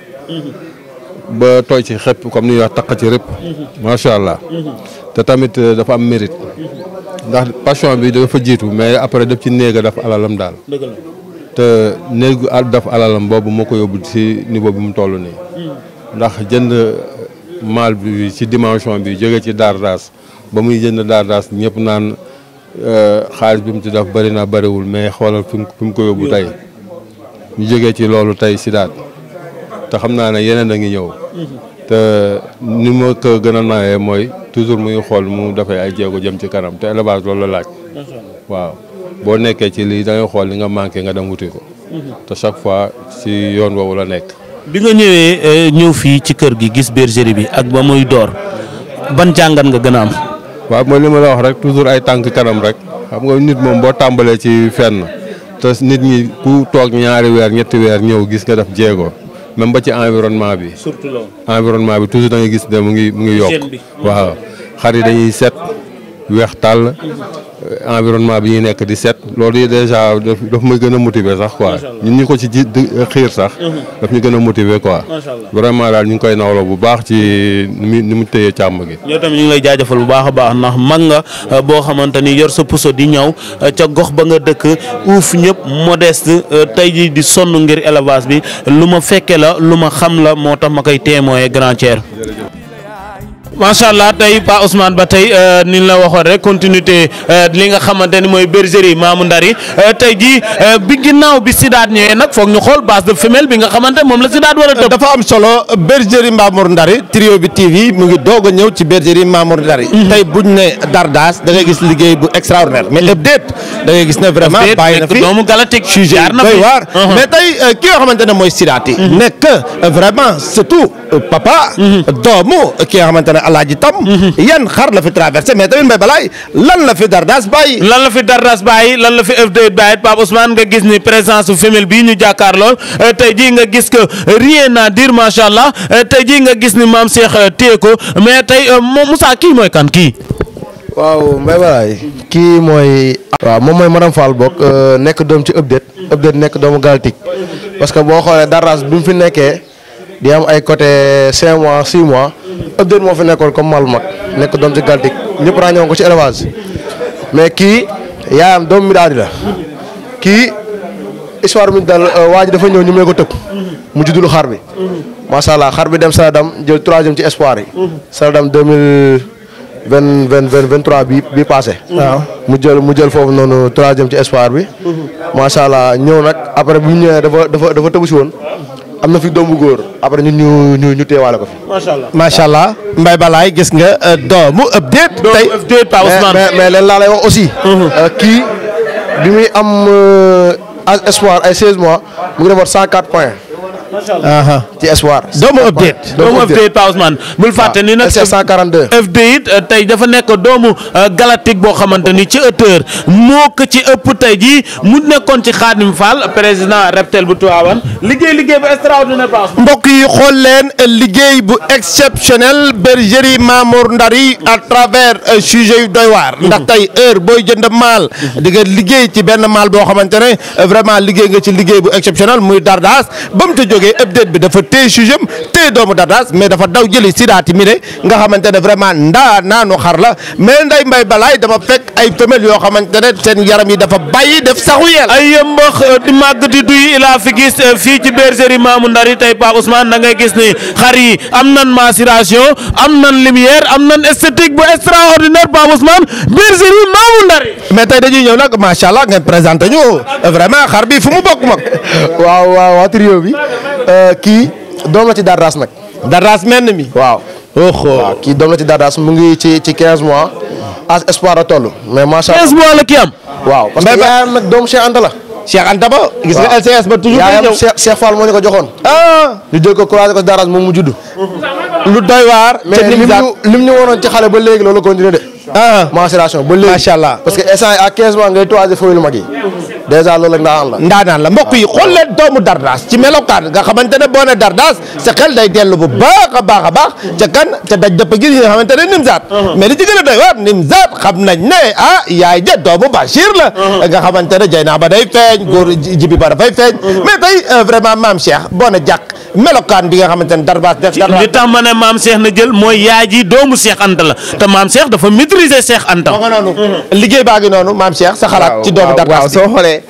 ba tooy ci xëpp comme ni ñuy wax taq ci rëpp macha allah te tamit dafa am mérite ndax passion bi dafa jiitu mais après daf ci néega daf alalam daal te néegu daf alalam boobu moo ko yóbbu ci niveau bi mu toll nii ndax jënd maal bi ci dimension bi jóge ci Dardas ba muy jënd Dardas ñëpp naan xaalis bi mu ci def bëri na bëriwul mais xoolal fi mu fi mu ko yóbbu tey ñu jógee ci loolu tey Sidaat te xam naa ne yeneen a ngi ñëw te ni ma ko gën a nawee mooy toujours mu ngi xool mu dafay ay jéego jëm ci kanam te élevage loolu la laaj waaw boo nekkee ci lii da ngay xool li nga manqué nga dem wuti ko te chaque fois ci yoon woowu la nekk bi nga ñëwee ñëw fii ci kër gi gis bergerie bi ak ba muy door ban jàngat nga gën a am. waaw mooy li ma la wax rek toujours ay tànk kanam rek xam nga nit moom boo tàmbalee ci fenn te nit ñi ku toog ñaari weer ñetti weer ñëw gis nga def jéego même ba ci environnement bi. surtout loolu. environnement bi toujours da ngay gis ne mu ngi mu ngi yokk Hygiène bi. waaw xar yi dañuy set weex tàll environnement bi ñuy nekk di set loolu yi déjà daf daf may gën a motiver sax quoi ñun ñu ko ci ji di xiir sax daf ñu gën a motiver quoi Macha Allah. vraiment daal ñu ngi koy nawloo bu baax ci ni mu ni mu téye càmm gi yow tamit ñu ngi lay jaajëfal bu baax a baax ndax mag nga euh, boo xamante ni yor sa puso di ñëw euh, ca gox ba nga dëkk uuf ñëpp modeste euh, tey jii di sonn ngir élevage bi lu ma fekke la lu ma xam la moo tax ma koy témoin grand tier macha allah tey Pa Ousmane ba tey euh, ni la waxoon rek continuité euh, li nga xamante ni mooy bergerie Mamou Ndari euh, tey jii euh, bi ginnaaw bi Sidaat ñëwee nag foog ñu xool base de femelle bi nga xamante moom la Sidaat war a tëb. dafa am solo bergerie Mamour Ndari trio bi TV mu ngi doog a ñëw ci bergerie Mamour Ndari tey buñ ne Dardas da ngay gis liggéey bu extraordinaire mais update da ngay gis ne vraiment Update bàyyi na nekk fi doomu Galactique sujet jaar na doy fi. waar Uh-huh. mais tey euh, ki nga xamante ne mooy Sidaat yi nekk euh, vraiment surtout euh, papa doomu ki nga xamante ne alaaji tam yan xar la fi traversé mais tamit mbay balaay lan la fi Dardas bàyyi lan la fi Dardas bàyyi lan la fi F2 bàyyi Pape Ousmane nga gis ni présence su femelle bii ñu jàkkaar lool euh, tey jii nga gis que rien à dire macha allah euh, tey jii nga gis ni maam Cheikh euh, téye ko mais tey euh, moom Moussa kii mooy kan kii. waaw Mbaye Balaye kii mooy. waaw moom mooy madame Fall bokk nekk doom ci update update nekk doomu Galtique parce que boo xoolee Dardas bi mu fi nekkee di am ay côté 5 mois 6 mois update moo fi nekkoon comme mal mag nekk doom ci Galtique ñëpp ràññewoon ko ci élevage mais kii yaayam doomu mi daal di la kii histoire bi ñu dal waa ji dafa ñëw ñu may ko tëb mu juddulu xar bi macha allah xar bi dem Saladam jël troisième ci espoir yi. Saladam 2000 vingt vingt vingt vingt trois bi bi passé. waaw mu jël mu jël foofu noonu troisième ci espoir bi. macha allah ñëw nag après bu ñu ñëwee dafa dafa dafa tëbu si woon am na fi doom bu góor après ñun ñu ñu ñu teewaale ko fi. macha allah macha allah mbay balaay gis nga euh, doomu update tey update Pa Ousmane. mais mais leen laa lay wax aussi. euh, kii bi muy am euh, as espoir ay 16 mois mu ngi defoon 104 points. aha ci espoir. doomu update doomu update Pa Ousmane bul fàtte ni nag SC 142. FD it euh, tey dafa nekk doomu euh, galactique boo xamante ni ci hauteur moo ko ci ëpp tey jii mu nekkoon ci Khadim Fall président reptel bu Tivaouane liggéey liggéey bu extraordinaire Pa Ousmane. mbokk yi xool leen liggéey bu exceptionnel bergerie Mamour Ndari à travers euh, sujet yu doy waar ndax tey heure booy jënd maal di nga liggéey ci benn maal boo xamante ne euh, vraiment liggéey nga ci liggéey bu exceptionnel muy Dardas ba mu ca jógee update bi dafa téye sujet am téye doomu Dardas mais dafa daw jëli sidaati mi ne nga xamante ne vraiment ndaa naanu xar la mais nday mbay balaay dama fekk ay femelles yoo xamante ne seen yaram yi dafa bàyyi def saxu yeel ay yëmbax euh, di màgg di duy ilaa fi gis euh, fii ci bergerie Mamou Ndari tey Pa Ousmane da ngay gis ni xar yi am nan maturation am nan lumière am nan esthétique bu extraordinaire Pa Ousmane bergerie Mamou Ndari mais tey dañuy ñëw nag macha allah ngeen présenté ñu vraiment xar bi fu mu bokk mag waaw waaw waa trio bi euh, kii doom la ci Dardas nag. Dardas menn mi. waaw. waaw kii doom la ci Dardas mu ngi ci ci 15 mois as espoir la toll mais macha allah 15 mois la ki am. waaw parce que Mbay ba- yaayam nag doomu Cheikh Anta la. Cheikh Anta ba gis nga waaw. LCS ba toujours day yaayam ñëw Cheikh Cheikh Fall moo ñu ko joxoon. ah ñu jël ko croisé ko Dardas moom mu judd. lu doy waar mais lim ñu lim ñu wonoon ci xale ba léegi loolu continué de. ah mensuration ba léegi. macha allah parce que instant yii à 15 mois ngay toisé foofu lu mag yi. dèjà loolu ak ndaanaan la. ndaanaan la mbokk yi xool leen doomu Dardas ci melokaan nga xamante ne boo ne Dardas sa xel day dellu bu baax a baax a baax ca kan ca daj dëpp gi nga xamante ne Nimzaat mais li ci gën a doy waar Nimzaat xam nañ ne ah yaay ja doomu Bachir la nga xamante ne jay naa ba day feeñ góor ji- jibi ba dafay feeñ mais tey euh, vraiment maam Cheikh boo ne jàkk melokaan bi nga xamante ne Dardas def Dardas li tax ma ne maam Cheikh na jël mooy yaay ji doomu Cheikh Anta la te maam Cheikh dafa maîtriser Cheikh Anta. nga noonu liggéey baa ngi noonu maam Cheikh sa xalaat ci doomu waaw Dardas waaw soo xoolee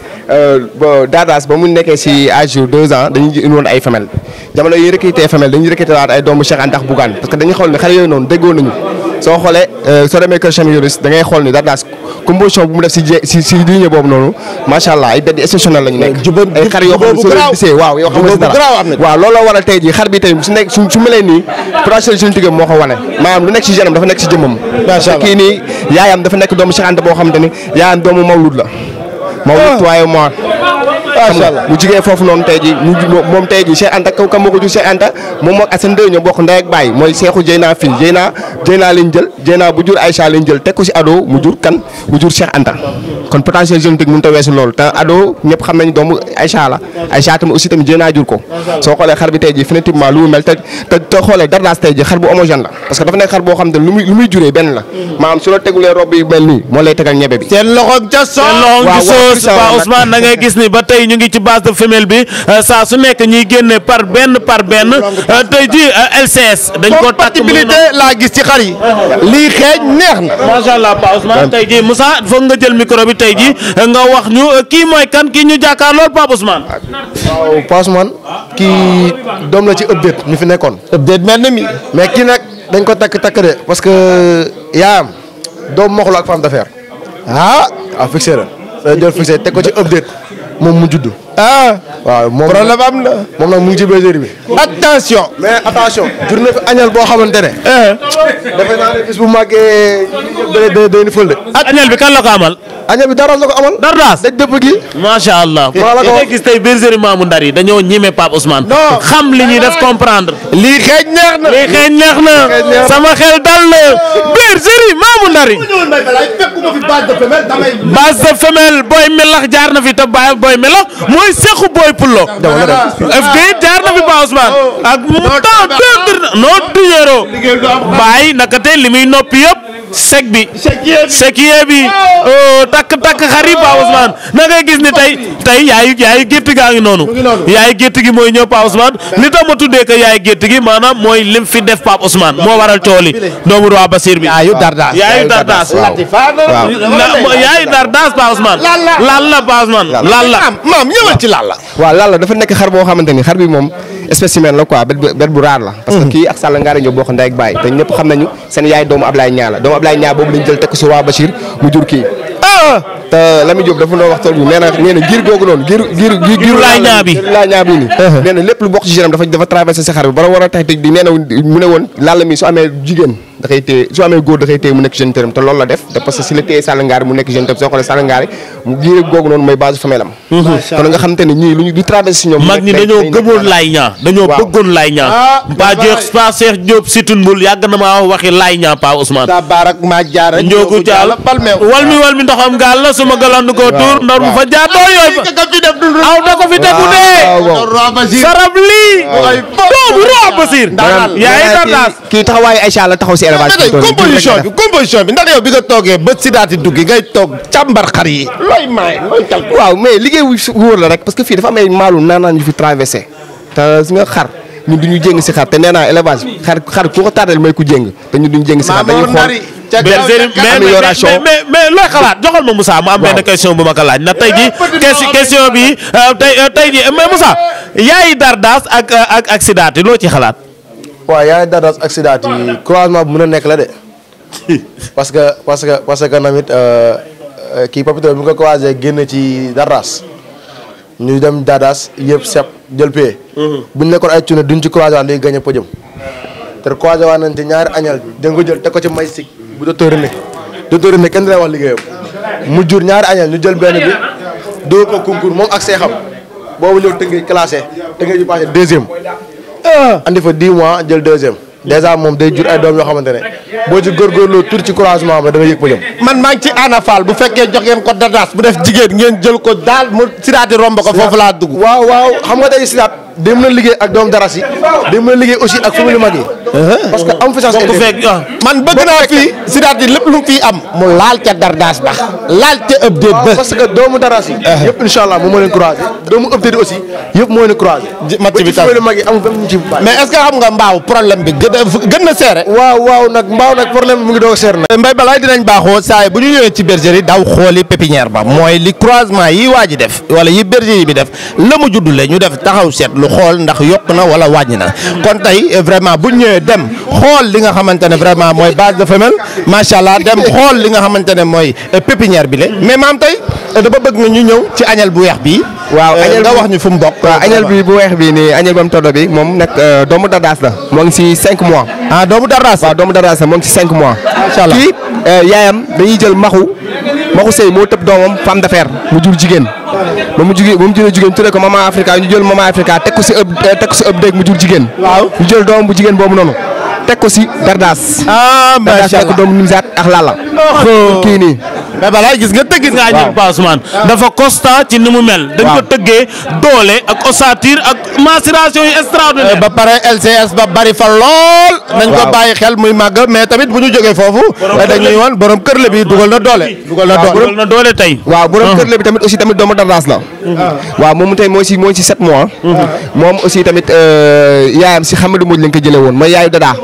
bo Dardas ba mu nekkee si à jour deux ans dañuy indi woon ay femelles jamono yi recruté femelles dañuy recruté waat ay doomu Cheikh Anta ak Bougane parce que dañuy xool ne xale yooyu noonu déggoo nañu soo xoolee soo demee kër Cheikh Yoris da ngay xool ni Dardas composition bu mu def si je si si ligne boobu noonu macha allah ay bedd exceptionnel la ñu nekk. ay xar yoo xam ne soo leen gisee waaw yoo xam ne si dara waaw loolu la waral tey jii xar bi tey su nekk su su melee nii potentiel génétique moo ko wane maanaam lu nekk si genam dafa nekk si jëmmam. macha allah kii nii yaayam dafa nekk doomu Cheikh Anta boo xamante ni yaayam doomu Mawlud la. Mawlud waaye moo macha allah mu jigee foofu noonu tey ji mu moom tey ji Cheikh Anta kaw kam moo ko jur Cheikh Anta moom moo Assane Ndeye ñoo bokk ndey ak baay mooy Cheikhou Dieyna fii Dieyna Dieyna lañ jël Dieyna bu jur Aïcha lañ jël teg ko si ado mu jur kan mu jur Cheikh Anta kon potentiel génétique mënut a weesu loolu te ado ñëpp xam nañ doomu Aïcha la Aïcha tamit aussi tamit Dieyna jur ko soo xoolee xar bi tey ji définitivement lu mu mel te te te xoolee Dardas tey ji xar bu homogène la parce que dafa nekk xar boo xam ne lu muy lu muy juree benn la maanaam su la tegulee rob yi mel nii moo lay tegal ñebe bi seen loxo ca soos seen loxo ci soos ba Ousmane da ngay gis ni ba tey ñu ngi ci base de femelle bi saa su nekk ñuy génne par benn par benn tey ji LCS dañ ko takk compatibilité laa gis ci xar yi lii xeeñ neex na macha allah Pa Ousmane tey ji Moussa foog nga jël micro bi tey ji nga wax ñu kii mooy kan kii ñu jàkkaar lool Pape Ousmane waaw Pa Ousmane kii doom la ci update ñu fi nekkoon update mel na mi mais kii nag dañ ko takk takk de parce que yaayam doom moxlu ak femme d'affaires ah ah fixé la da jël fixé teg ko ci update moom mu judd ah waaw moom problème am na moom nag mu ngi ci bergerie bi attention mais attention jur na fi añal boo xamante ne defe naa ne bis bu màggee day day day ni fël de añal bi kan la ko amal añal bi Dardas la ko amal Dardas daj dëpp gi macha allah maa la ko ngay gis tey bergerie Mamou Ndar yi dañoo ñime Pape Ousmane xam li ñuy def comprendre lii xeeñ neex na lii xeeñ neex na sama xel dal na bergerie Mamou Ndar yi base de femelle booy melax jaar na fi te baay booy melax mooy sequ booy pullo FG jaar na fi Pape Ousmane ak mu temps deux non duñero bàyyi naka tey li muy noppi yëpp sec bi sekiye bi takk takk xari Pa Ousmane na ngay gis ni tey tey yaayu yaayu gétt gaa ngi noonu yaayu gétt gi mooy ñëw Pa Ousmane li tax ma tuddee ko yaayu gétt gi maanaam mooy lim fi def Pa Ousmane moo waral tool yi doomu roi Basir bi yaayu Dardas yaayu Dardas yaayu Dardas Pa Ousmane laal la Pa Ousmane laal la maam ñëwal ci laal la waaw laal la dafa nekk xar boo xamante ni xar bi moom spécimen la quoi bet bu bet bu raar la parce que kii ak Sall Ngaare ñoo bokk ndey ak baay te ñëpp xam nañu seen yaay doomu Ablaye Ñaa la doomu Ablaye Ñaa boobu lañ jël teg ko si waa Bachir mu jur kii ah te Lamine Diop dafa doon wax tool bi nee na nee na giir googu noonu giir giir giir laay ñaa bi laay ñaa bi nii nee na lépp lu bokk ci géram dafa dafa traversé si xar bi bara war a tax di nee na mu ne woon laal mi su amee jigéen da koy téye su amee góor da koy téye mu nekk jeune tëram te loolu la def te parce que si la téye Sall Ngaare mu nekk jeune tëram soo xoolee Sall Ngaare mu giir googu noonu mooy base famille am kon nga xam te ne ñii lu ñu di traversé si ñoom mag ñi dañoo gëmoon laay ñaa dañoo bëggoon laay ñaa pa jeex pa Cheikh Diop situn mbul yàgg na maa waxi laay ñaa Pa Ousmane ta barak ma jaar njoogu jaal wal mi wal mi ndoxam gaal la suma galandu ko tuur ndor mu fa jaar doo yooyu aw da ko fi tegu dee sarab lii doomu roi Basir yaay Dardas kii taxawaayu Aïcha la taxaw si élevage composition bi composition bi ndax yow bi nga toogee ba si daati duggi ngay toog càmbar xar yi looy maay looy cal waaw mais liggéey wu wóor la rek parce que fii dafa am ay maalu naanaan yu fi traversé te si nga xar ñun duñu jéng si xar te nee naa élevage xar xar ku ko tardel mooy ku jéng te ñun duñu jéng si xar dañuy xool bergerie mais mais mais looy xalaat joxal ma Moussa mu am benn question bu ma ko laaj na tey ji question bi tey tey ji mais Moussa yaay Dardas ak ak ak Sidaati loo ci xalaat waaw yaay Dardas ak Sidaati croisement bu mën a nekk la de parce que parce que parce que namit kii Papito bi nga ko croisé génn ci Dardas ñu dem Dardas yëpp sep jël pay bu ñu nekkoon ay cune duñ ci croisé waat léegi gagné podium te croisé waat nañ ci ñaari añal da nga ko jël teg ko ci may sig bu docteur René docteur René kenn dina wax liggéeyam mu jur ñaari añal ñu jël benn bi dóor ko concours moom ak seexam boobu ñëw tëngeej classé tëngeej bi passé deuxième andi fa 10 mois jël deuxième dèjà moom day jur ay doom yoo xamante ne boo ci góorgóorloo tur ci croisement am la da nga yëg podium man maa ngi ci Ana Fall bu fekkee jox ngeen ko Dardas bu def jigéen ngeen jël ko daal mu Sidaati romb ko foofu laa dugg waaw waaw xam nga tey Sidaat day mën a liggéey ak doom daras yi day mën a liggéey aussi ak famille mag yi parce que am fi chance man bëgg naa fii Sidaat yi lépp lu mu fii am mu laal ca Dardas ba laal ca update ba parce que doomu daras yi yëpp incha allah moom moo leen croisé doomu update aussi yëpp moo leen croisé match bi famille mag yi amul benn ñu ci mais est-ce que xam nga mbaaw problème bi gën a gën na seere waaw waaw nag mbaaw nag problème bi mu ngi doog a seer nag mbay balaay dinañ baaxoo saa yi bu ñu ñëwee ci bergerie daw xooli pépinière ba mooy li croisement yi waa ji def wala yi bergerie bi def la mu juddule ñu def taxaw seetlu ñu xool ndax yokk na wala wàññi na kon tey euh, vraiment bu ñu ñëwee dem xool li nga xamante ne vraiment mooy base de femelle macha allah dem xool li nga xamante ne mooy euh, pépinière bi la mais maam tey euh, dama bëgg nga ñu ñëw ci añal bu weex bii. waaw Euh, añal nga bi- wax ñu fu mu bokk. waaw añal bi bu weex bi nii añal bam todo bi moom nag euh, doomu dardaas la moo ngi si 5 mois. ah doomu dardaas waaw doomu dardaas la moo ngi si 5 mois. Macha allah. kii euh, yaayam dañuy jël maxu maxu sëy moo tëb doomam femme d'affaires mu jur jigéen ba mu jugee ba mu juree jigéen tuddee ko maman Africa ñu jël maman Africa teg ko si ëpp teg ko si ëpp dégg mu jur jigéen. waaw ñu jël doomam bu jigéen boobu noonu teg ko si dardaas. ah dardaas macha nekk allah doomu Nimzaat ak Lalla. kii nii. mais balaa gis nga tëgg nga añal Pa Ousmane dafa constant ci ni mu mel dañ ko tëggee doole ak ossature ak macération yu extraordinaire ba pare LCS ba bari fa lool. nañ ko waaw. bàyyi xel muy màgg mais tamit bu ñu jógee foofu. dañuy woon borom kër la bi dugal na doole. dugal na waaw, doole dugal na doole tey waaw borom kër la bi tamit aussi tamit doomu dardaas la. waaw moom tey moo si moo si 7 mois. moom aussi tamit euh, yaayam si Xamadu Mbodj lañ ko jëlee woon mooy yaayu dadaa.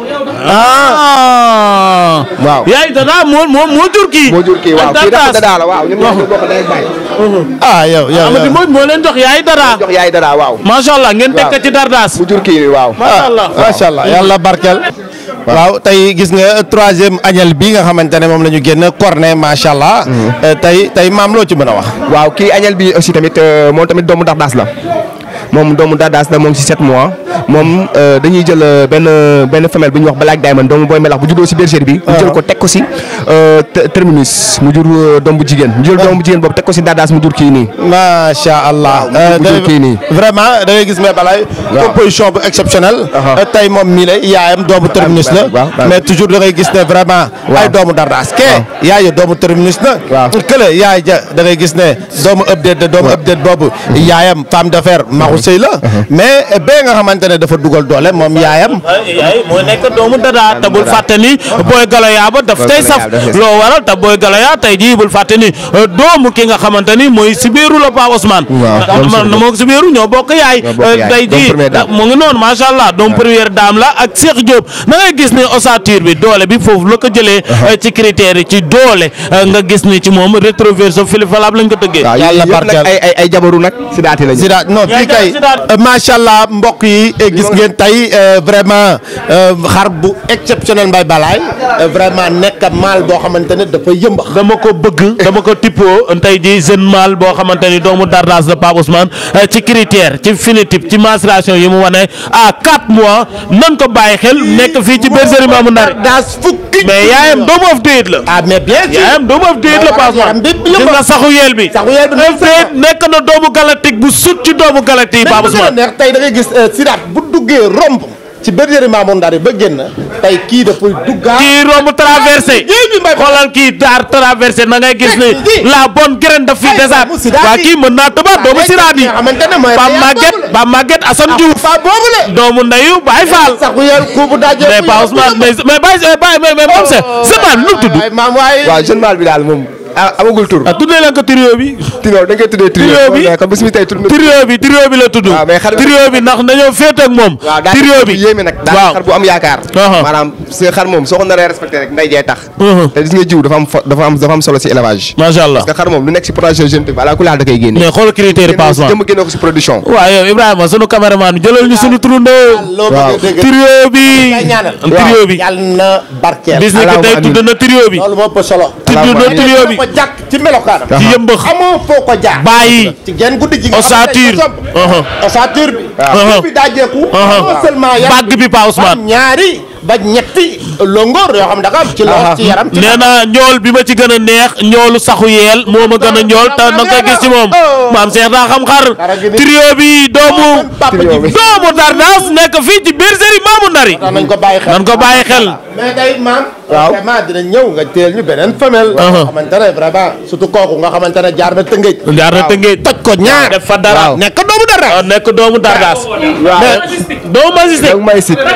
ah waaw yaay dadaa moo moo moo jur kii moo jur kii waaw ak kii dafa Dardaas. dadaa la waaw ñun ñoo bokk day bàyyi. ah yow yow Amady Mbodj moo leen jox yaay dadaa jox yaay dadaa waaw. macha allah ngeen teg ko ci Dardaas mu jur kii waaw. macha allah macha allah yàlla barkeel. waaw tey gis nga troisième añal bi nga xamante ne moom la ñu génn cornet macha allah. Euh, tey tey maam loo ci mën a wax. waaw kii añal bi aussi tamit euh, moom tamit doomu dardaas la moom doomu dardaas la moom si 7 mois moom euh, dañuy jël euh, benn benn femelle bu ñuy wax Black Diamond doomu booy melax bu juddoo si bergerie bi. ñu jël ko teg ko si euh, te- terminus mu jur euh, doom bu jigéen ñu jël doom bu jigéen boobu teg ko si dardaas mu jur kii nii. macha allah. mu jur kii nii. vraiment da ngay gis mais balay composition bu exceptionnelle. Euh, tey moom mii la yaayam doomu terminus la. waaw, waaw. mais toujours da ngay gis ne vraiment. ay doomu dardaas kee. yaay doomu terminus la. kële yaay ja da ngay gis ne doomu update de doomu update boobu. yaayam femme d'affaires maxu sëy la. mais bee nga xamante ne dafa dugal doole moom yaayam. yaay moo nekk doomu dadaa te bul fàtte ni booy galoyaa ba daf tey saf loo waral te booy galoyaa tey jii bul fàtte ni euh, doomu ki nga xamante ni mooy Sibiru la Pa Ousmane ndax man moo Sibiru ñoo bokk yaay bokk euh, yaay. tey Doomu jii première dame. mu ngi noonu macha allah doomu première dame la ak Cheikh Diop da ngay gis ni ossature bi doole bi foofu la ko jëlee euh, ci critères yi ci doole euh, nga gis ni ci moom rétroverso Philippe Falab lañ ko tëggee waaw yàlla barkeel ay ay ay jabaru nag si daati lañu. Sida non fii kay macha allah mbokk yi eh, gis ngeen tey eh, vraiment eh, xar bu exceptionnel mbay balaay eh, vraiment nekk maal boo xamante ne dafa yëmbax dama ko bëgg dama ko tippoo tey jii jeune mâle boo xamante ni doomu Dardaas la Pape Ousmane eh, ci critère ci phénotype ci mensuration yi mu wane à 4 mois nan ko bàyyi xel nekk fii ci bergerie Mamou Ndari daas fukki mais yaayam doomu of déet la ah mais bien sûr yaayam doomu of déet la Pape yaram Ousmane bi gis nga saxu yeel bi saxu yeel bi of déet nekk na doomu galactique bu sut ci doomu galactique yi Pape mais bu gën a Ousmane neex tey da ngay gis eh, Sidaat bu duggee romb ci bergerie Mamour Ndari ba génn tey kii dafay duggaat kii romb traversé xoolal kii daar traversé na ngay gis ni la bonne graine daf fi desaat waa kii mën naa tëbaat doomu siraat yi xamante ne mooy Ba Maguette Ba Maguette Assane Diouf fa boobu la doomu ndeyu Baye Fall saxu yeel kuubu daje mais Pa Ousmane mais mais Baye Baye mais mais moom c'est c'est pas nu mu tudd waaye maam waaye waaw jeune mâle bi daal moom ah amagul tur. ah tuddee leen ko trio bi trio dañ koy tuddee trio. Trio bi. mais comme bis mi tey tur. trio bi trio bi la tudd waaw mais xar bi- trio bi ndax dañoo féete ak moom waaw daal trio bi yéeme nag daal waaw xar bu am yaakaar maanaam sa xar moom soo ko naree respecté rek nday jee tax te gis nga jiw dafa am fo- dafa am dafa am solo si élevage macha allah parce que xar moom lu nekk si projet jeune bi ala ku laal da koy génne mais xool critère yi Pa Ousmane jëm génne ko si production waaw yow Ibrahima sunu caméraman jëlal ñu sunu turandoo waaw trio bi trio bi yàlla na barkeel bis ni que tey tudd na trio bi loolu moo ëpp solo tudd na trio bi ko jàkk ci melokaanam ci yëmbax amoo foo ko jaar bàyyi ci genn guddi gi nga ossature xam ne dafa somb. ossature bi Waaw. bi daajeeku non seulement yaram bàgg bi Pa Ousmane am ñaari ba ñetti longoor yoo xam ne da nga am ci lool ci yaram ci nee na ñool bi ma ci gën a neex ñoolu saxu yeel moo ma gën a ñool te na nga gis ci moom maam Cheikh daa xam xar trio bi doomu doomu Dardaas nekk fii ci bergerie Mamou Ndari nañ ko bàyyi xel nan ko bàyyi xel mais day maam vraiment dina ñëw nga teel ñu beneen femelle nga xamante ne vraiment surtout kooku nga xamante ne jaar na tëngëj jaar na tëngëj toj ko ñaar def fa dara nekk doomu dara nekk doomu Dardaas mais doomu Magisté donc may sit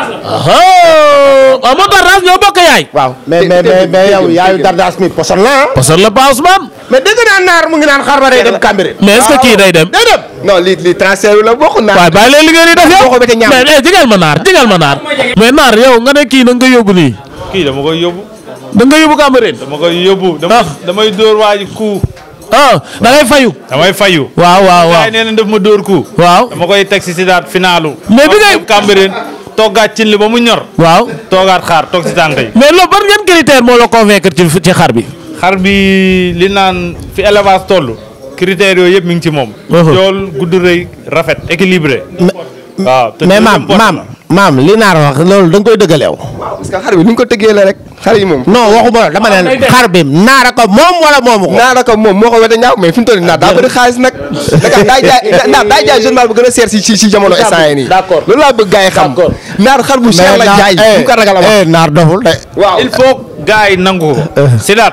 ah moo Dardaas ñoo bokk yaay waaw mais mais mais mais yow yaayu dardaas mi poson la ah parce que la Pa Ousmane mais dégg naa naar mu ngi naan xar ba day dem Cambérène mais est-ce que kii day dem day dem non lii lii transfert la bokk naa waaye bàyyi leen li ngeen di def yow boo ko bëggee ñaam. mais eh jigal ma naar jigal ma naar mais naar yow nga ne kii na nga yóbbu nii kii dama koy yóbbu da nga yóbbu Cambérène dama koy yóbbu dama damay dóor waa ji ku ah da ngay fayu. damay fayu. waaw waaw waaw gars yi nee na daf ma dóor ku. waaw dama koy teg si Sidaat finalu. mais bi ngay Cambérène toggaat cin li ba mu ñor. waaw toogaat xaar toog si tànk yi. mais loolu ban ngeen critère moo la convaincre ci ci xar bi. xar bi li naan fi élevage toll. critères yooyu yëpp mi ngi ci moom. jool gudd rëy rafet équilibré. waaw te mais maam maam maam li naar wax loolu da nga koy dëggaleew. parce que xar bi ni ñu ko tëggee la rek xar yi moom. non waxuma la dama ne xar bi naara ko moom wala moomu ko. naara ko moom moo ko wete ñaaw mais fi mu toll nii naar daa bëri xaalis nag. Dakar daay jaay naar daay jaay journal bu gën a seer si si si jamono instant yii nii. d'accord loolu laa bëgg gars yi xam. naar xar bu cher la jaay bu ko ragal a wax. naar doful de. waaw il faut gars yi nangu ko. Sidaat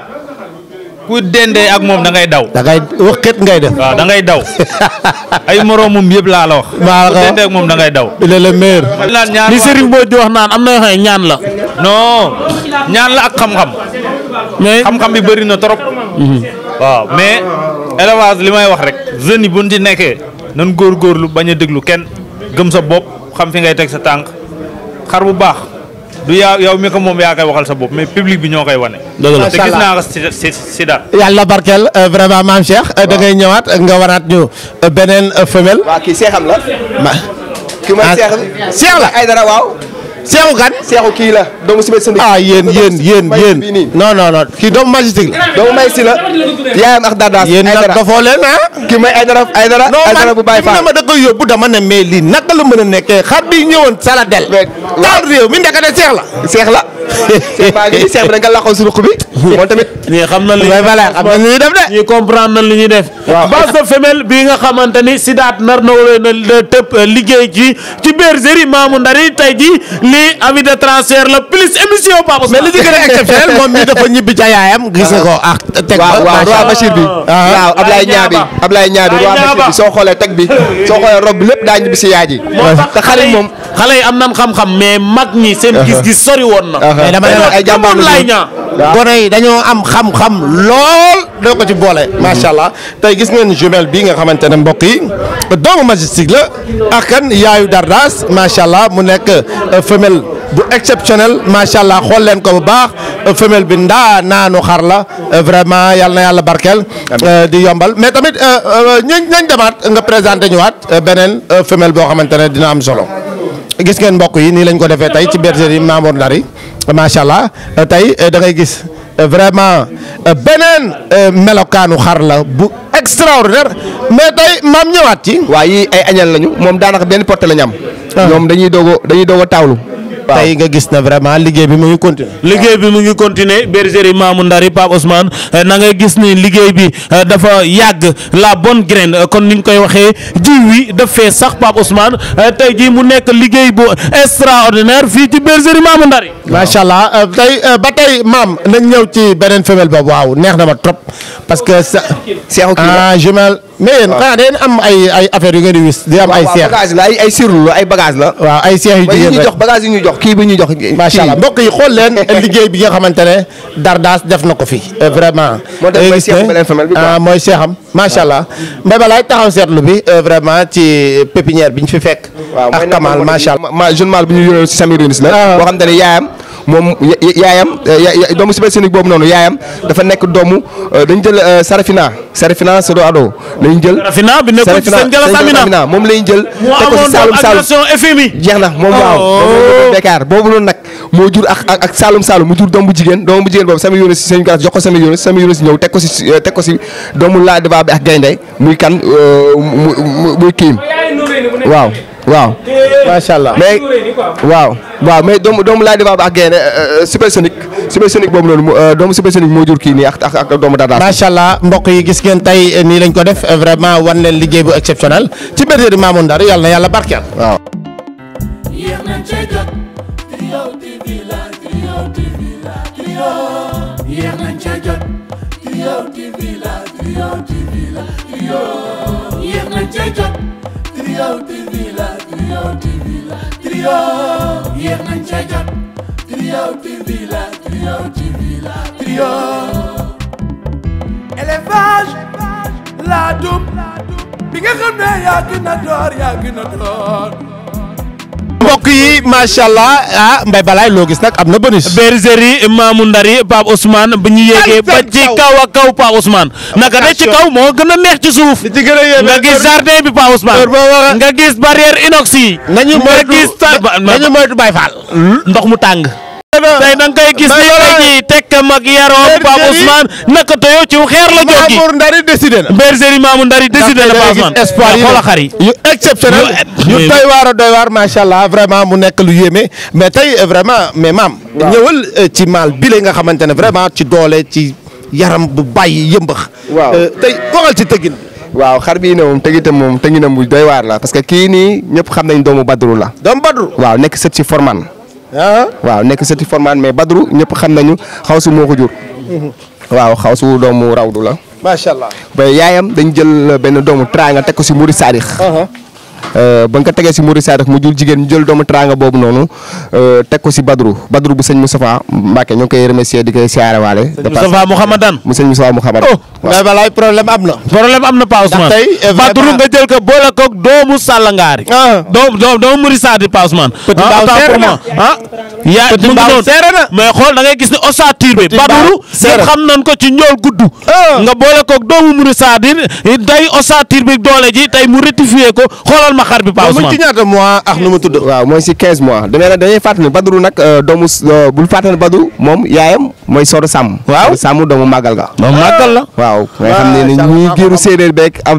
ku dendee ak moom da ngay daw. da ngay wax xet ngay def. waaw da ngay daw ay moroomam yëpp laa la wax. maa ku dendee ak moom da ngay daw. il est le meilleur. li Serigne Mbodj di wax naan am na yoo xam ne ñaan la. non ñaan la ak xam-xam. mais xam-xam bi bëri na trop. waaw mais élevage li may wax rek jeunes yi bu ñu ci nekkee nan góorgóorlu bañ a déglu kenn gëm sa bopp xam fi ngay teg sa tànk xar bu baax du yaa yow mi ko moom yaa koy waxal sa bopp mais public bi ñoo koy wane. dëgg la te gis naa ko si si si daal. yàlla barkeel vraiment maam Cheikh da ngay ñëwaat nga waraat ñu beneen femelle. waaw kii seexam la. ma kii mooy seex bi. seex la ay dara waaw. seexu kan. seexu kii la doomu si biir ah yéen yéen yéen yéen non non non kii doomu majestique la. doomu may si la. yaayam ak dadaas. yéen nag dafoo leen ah. kii mooy ay dara ay dara. ay dara bu bàyyi non man ma da koy yóbbu dama ne mais lii naka la mën a nekkee xar bi ñëwoon Saladel. taal réew mi ndekete seex la. seex la. seex baa ngi seex bi da nga laqoon si ruq bi. moom tamit. ñii xam na li mais voilà xam na li ñuy def de. ñii comprendre na li ñuy def. waaw base de femelle bii nga xamante ni Sidaat nar na leen a tëb liggéey ci ci bergerie Mamou Ndari tey jii lii avis de transfert la plus émission Papa mais li ci gën a exceptionnel moom mi dafa ñibbi ca yaayam. gis nga ko ah teg ba waaw waaw roi Bachir bi. waaw Ablaye Ñaabi Ablaye Ñaabi roi Bachir bi soo xoolee teg bi soo xoolee rob bi lépp daa ñibbi si yaay ji. te xale yi moom xale yi am nan xam-xam mais mag ñi seen gis-gis sori woon na. mais dama ne ay jàmbaar moom laay ñaa gone yi dañoo am xam-xam lool doo ko ci boole. macha allah tey gis ngeen jumelle bi nga xamante ne mbokk yi doomu majestique la ak kan yaayu Dardas macha allah mu nekk femelle bu exceptionnel macha allah xool leen ko bu baax femelle bi ndaa naanu xar la vraiment yal na yàlla barkeel. di yombal mais tamit ñañ nañ demaat nga présenté ñëwaat beneen femelle boo xamante ne dina am solo. gis ngeen mbokk yi nii lañ ko defee tey ci bergerie Mamour Ndari macha allah tey da ngay gis vraiment beneen melokaanu xar la bu extraordinaire mais tey maam ñëwaat ci. waa yii ay añal lañu moom daanaka benn porte la ñu am. ñoom dañuy doog a dañuy doog a taawlu. tey nga gis na vraiment liggéey bi mu ngi continuer liggéey bi mu ngi continuer bergerie Mamou Ndari Pape Ousmane na nga gis ni liggéey bi dafa yàgg la bonne graine kon ni ñu koy waxee jiw wi daf fee sax Pape Ousmane tey jii mu nekk liggéey bu extraordinaire fii ci bergerie Mamou Ndari macha allah tey ba tey maam nañ ñëw ci beneen femelle boobu waaw neex na ma trop parce que sa seexu kii la ah jumelle mais yéen xanaa da ngeen am ay ay affaires yu ngeen di wis di am ay waaw seex bagage la ay ay sirlu la ay bagage la. waaw ay seex yu ba yi jigéen ñuy rek jox bagage yi ñuy jox kii bi ñuy jox. macha allah mbokk yi xool leen liggéey bi nga xamante ne Dardas def na ko fi vraiment. moo tax mooy gis seexu ne beneen femelle bi quoi. ah mooy seexam macha allah mbay balaay taxaw seetlu bi vraiment ci pépinière bi ñu fi fekk. waaw ak Kamal macha allah. ma jeune mal bu ñu yore si Samir Yunis la. boo xam te ne yaayam moom ya- ya- yaayam ya- ya- doomu supersonique boobu noonu yaayam dafa nekk doomu dañu jël Sarafina Sarafina Sodo Ado lañu jël. Sarafina bi nekkoon ci seen Jalla Samina moom lañu jël. moo teg ko amoon si Saalum Saalum agression FMI jeex na moom waaw moom la ñu Bekar boobu noonu nag moo jur ak ak ak Saalum Saalum mu jur doom bu jigéen doom bu jigéen boobu Samir Yunis seen jox ko Samir Yunis Samir Yunis ñëw teg ko si teg ko si doomu laa débat bi ak gaynde muy kan mu mu muy kiim waaw waaw. macha allah mais waaw waaw mais doomu doomu laay débat bi ak gaynde supersonique supersonique boobu noonu mu doomu supersonique moo jur kii nii ak ak ak doomu Dardas. macha allah mbokk yi gis ngeen tey nii lañ ko def vraiment wan leen liggéey bu exceptionnel ci bergerie Mamour Ndari yàlla na yàlla barkeel. waaw. yéex nañ cee jot Trio TV la Trio TV la Trio yéex nañ cee jot Trio TV la Trio TV la Trio yéex nañ cee jot Trio TV la Trio TV la Trio yéex nañ cee jot Trio TV la Trio TV la Trio élevage laa dum bi nga xam ne yaa gën a door yaa gën a door mbokk yi macha allah ah Mbaye Balaye loo gis nag am na bonus. bergerie Mamou Ndari Pape Ousmane bu ñu yéegee ba ci kaw a kaw Pape Ousmane naka de ci kaw moo gën a neex ci suuf nga gis jardin bi Pape Ousmane nga gis barrière inox yi nañu nga moytu gis ta nañu moytu Baye Fall. ndox mu tàng tey da nga koy gis ni tey jii tekk mag yaroo Pape Ousmane naka toyo ci xeer la jóg gi Mamour Ndari décidé na. bergerie Mamou Ndari décidé na Pape Ousmane espoir yi xoola xar yi yu exceptionnel yu doy waar a doy waar macha allah vraiment mu nekk lu yéeme mais tey euh, vraiment mais maam. ñëwal euh, ci maal bi la nga xamante ne vraiment ci doole ci yaram bu bàyyi yëmbax. waaw Euh, tey waxal ci tëggin. waaw xar bii ne moom tëgitam moom tëginam bu doy waar la parce que kii nii ñëpp xam nañ doomu Badru la. doomu Badru. waaw nekk sët ci Forman. ah. waaw nekk sët ci Forman mais Badru ñëpp xam nañu xaw su moo ko jur. waaw xaw su doomu rawdu la. macha allah. ba yaayam dañ jël benn doomu teraanga teg ko si Mouride Sadikh. ba nga ko tegee si Mouride Sadikh mu jur jigéen ñu jël doomu teraanga boobu noonu teg ko si Badru Badru bu sëñ Moustapha Mbacke ñoo ngi koy remercier di koy siyaarewaale. Moustapha Mouhamadan mu sëñ Moustapha Mouhamad. Mbaye Balaye problème am na. problème am na Pape Ousmane Ndax tey, eh, Badru vraiment- nga jël ko boole ko doomu Sàllangaari doomu doomu doomu Mouride Sadi Pape Ousmane Petit ah, Mbao autant seere pour na. moi ah yaa Petit mu ngi Mbao noonu seere na. mais xool da ngay gis ne ossature bi Petit Badru Mbao seere. ñëpp xam nañ ko ci njool gudd nga boole ko doomu Mouride Sadi day ossature bi doole ji tey mu rectifié ko xoolal ma xar bi Pape mu ngi Ousmane ci ñaata mois ak nu mu tudd. waaw mooy si 15 mois damay nag dañuy fàttali ne Badru nag euh, doomu s- euh, bul fàttali ne Badru moom yaayam mooy Sodo Sàmm. waaw Sàmm doomu màggal ga. doomu màggal la. waaw nga xam ne ni ñuy giiru séeréer beeg ab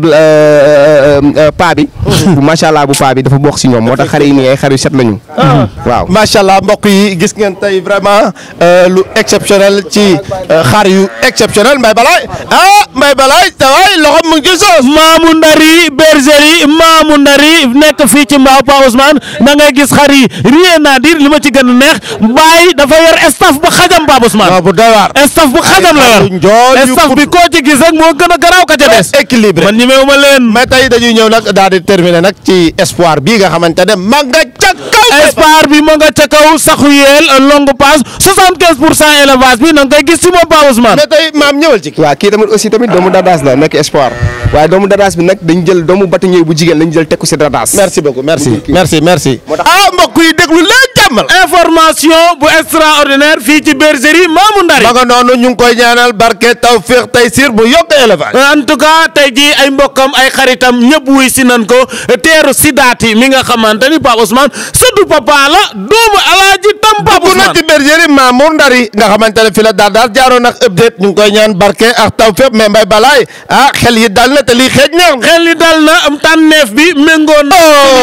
paa bi. bu macha allah bu paa bi dafa bokk si ñoom moo tax xar yi nii ay xar yu set lañu. waaw macha allah mbokk yi gis ngeen tey vraiment euh, lu exceptionnel ci euh, xar yu exceptionnel Mbaye Balaye ah Mbaye Balaye sa waay loxo mu ngi ci soos. Mamou Ndari bergerie Mamou Ndari nekk fii ci Mbao Pape Ousmane da ngay gis xar yi rien à dire li ma ci gën a neex Baye dafa yor staff bu xajam Pape Ousmane. bu doy waar. staff bu xajam la yor staff bi koo ci gis rek moo gën a garaaw ka ca des. équilibré man ñemewu ma leen. mais tey dañuy ñëw nag daal di terminer nag ci espoir bii nga xamante ne ma nga ca kaw. espoir bi moo nga ca kaw saxu yeel longue passe 75 pour cent élevage bi na nga koy gis ci moom Pape Ousmane. mais tey maam ñëwal ci. waaw kii tamit aussi tamit doomu Dadaas la nekk espoir waaye doomu Dadaas bi nag dañ jël doomu bâtonnier bu jigéen lañ jël teg ko si Dadaas. merci beaucoup merci merci merci. ah mbokk yi déglu leen jàmmal. information bu extraordinaire fii ci bergerie Mamou Ndari. ma nga noonu ñu ngi koy ñaanal barke tawfiq taysir bu yokk élevage. en tout cas tey jii ay mbokkam ay xaritam ñëpp wuy si nan ko teeru si daati mi nga xamante ni Pape Ousmane suddu papa la doomu alaaji tam Pape dugg na Ousmane ci bergerie Mamour Ndari nga xamante ne fi la daal daal jaaroon ak update ñu ngi koy ñaan barke ak tawfiq mais Mbaye Balaye ah xel yi dal na te lii xeej neex na. xel ni dal na am tànneef bi méngoo na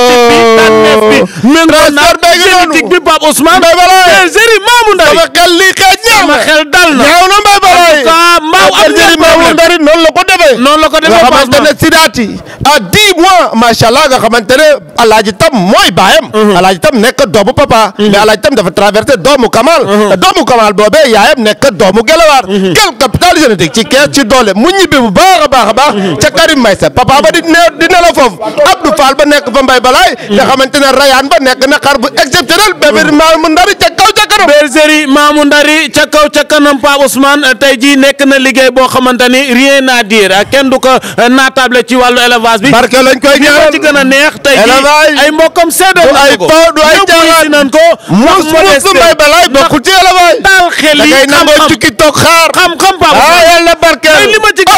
tànneef bi méngoo na génétique bi Pape Ousmane Mbaye Balaye bergerie Mamou Ndari sama xel lii xeej neex sama na. xel dal na ñaaw na Mbaye Balaye. en tout cas Mbao am bergerie na Mamour problème Ndari noonu la ko defee. noonu la ko defee nga Pape xamante ne Ousmane Sidaati à dix mois macha allah nga xamante ne alaaji tam mooy baayam. alaaji tam nekk doomu papa. mais alaaji tam dafa traversé doomu Kamal. te doomu Kamal boobee yaayam nekk doomu Gelawaar. quel capital génétique ci kees ci doole mu ñibbi bu baax a baax a baax. ca Karim Maysa papa ba di ne di ne la foofu Abdou Fall ba nekk fa Mbaye Balaye. nga xamante ne Rayane ba nekk na xar bu exceptionnel bébé Mamour Ndari ca kaw ca kanam. bergerie Mamou Ndari ca kaw ca kanam Pape Ousmane tey jii nekk na liggéey boo xamante ni rien à dire kenn du ko naatable ci wàllu élevage bi. barke lañ koy li ma ñaan ci gën a neex tey jii élevage ay mbokkam seede du ay ko po du ay ñëpp wuy si caaxaan nañ ko. mus mus Mbaye Balaye bokkul ci élevage. daal xel da yi ngay nangoo xam-xam tukki toog xaar. xam-xam Pape ah Ousmane. yàlla barkeel. ay li ma ci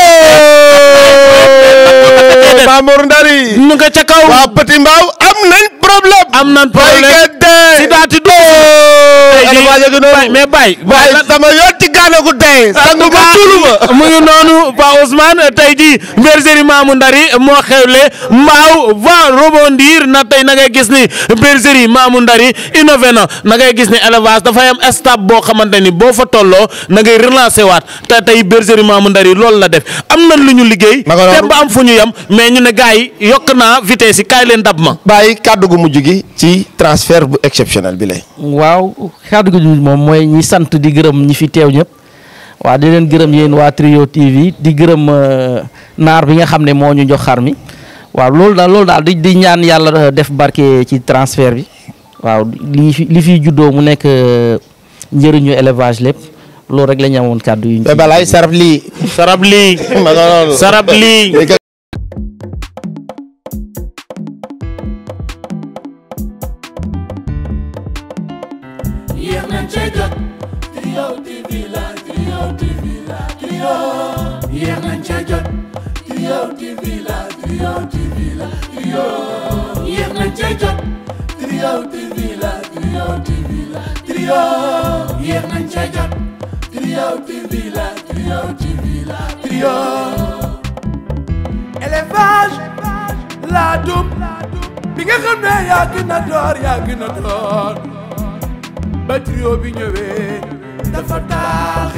Oh, Mamour Ndari. ñu nga ca kaw. waa Petit Mbao am nañ problème. am nañ problème si daati du. élevage gi noonu. mais Baye. waaye sama yoon ci gaana gu dee. sangu ba tuulu ma. mu ngi noonu Pa Ousmane tey jii bergerie Mamou Ndari moo xewle Mbao va rebondir na tey na ngay gis ni bergerie Mamou Ndari innové na na ngay gis ni élevage dafay am stade boo xamante ni boo fa tolloo na ngay relancer waat te tey bergerie Mamou Ndari loolu la def am nañ lu ñu liggéey. Ma nga noonu. te ba am fu ñu yem mais ñu ne gars yi yokk naa vitesse yi kaay leen dab ma. bàyyi kàddu gu mujj gi ci transfert bu exceptionnel bi lay. waaw kàddu gi moom mooy ñi sant di gërëm ñi fi teew ñëpp waaw di leen gërëm yéen waa Trio TV di gërëm euh, naar bi nga xam ne moo ñu jox xar mi waaw loolu daal loolu daal di di ñaan yàlla euh, def barke ci transfert bi waaw li fi li fiy juddoo mu nekk euh, njëriñu élevage lépp loolu rek la ñu amoon kàddu yu ñu Mbaye Balaye sarab lii. sarab lii. ma nga noonu. sarab lii. nañ cee jot Trio TV la Trio TV la Trio yéex nañ cee jot Trio TV la Trio TV la Trio yéex nañ cee jot Trio TV la Trio TV la Trio yéex nañ cee jot Trio TV la Trio TV la Trio élevage laa dum bi nga xam ne yaa gën a door yaa gën a door ba trio bi ñëwee dafa tax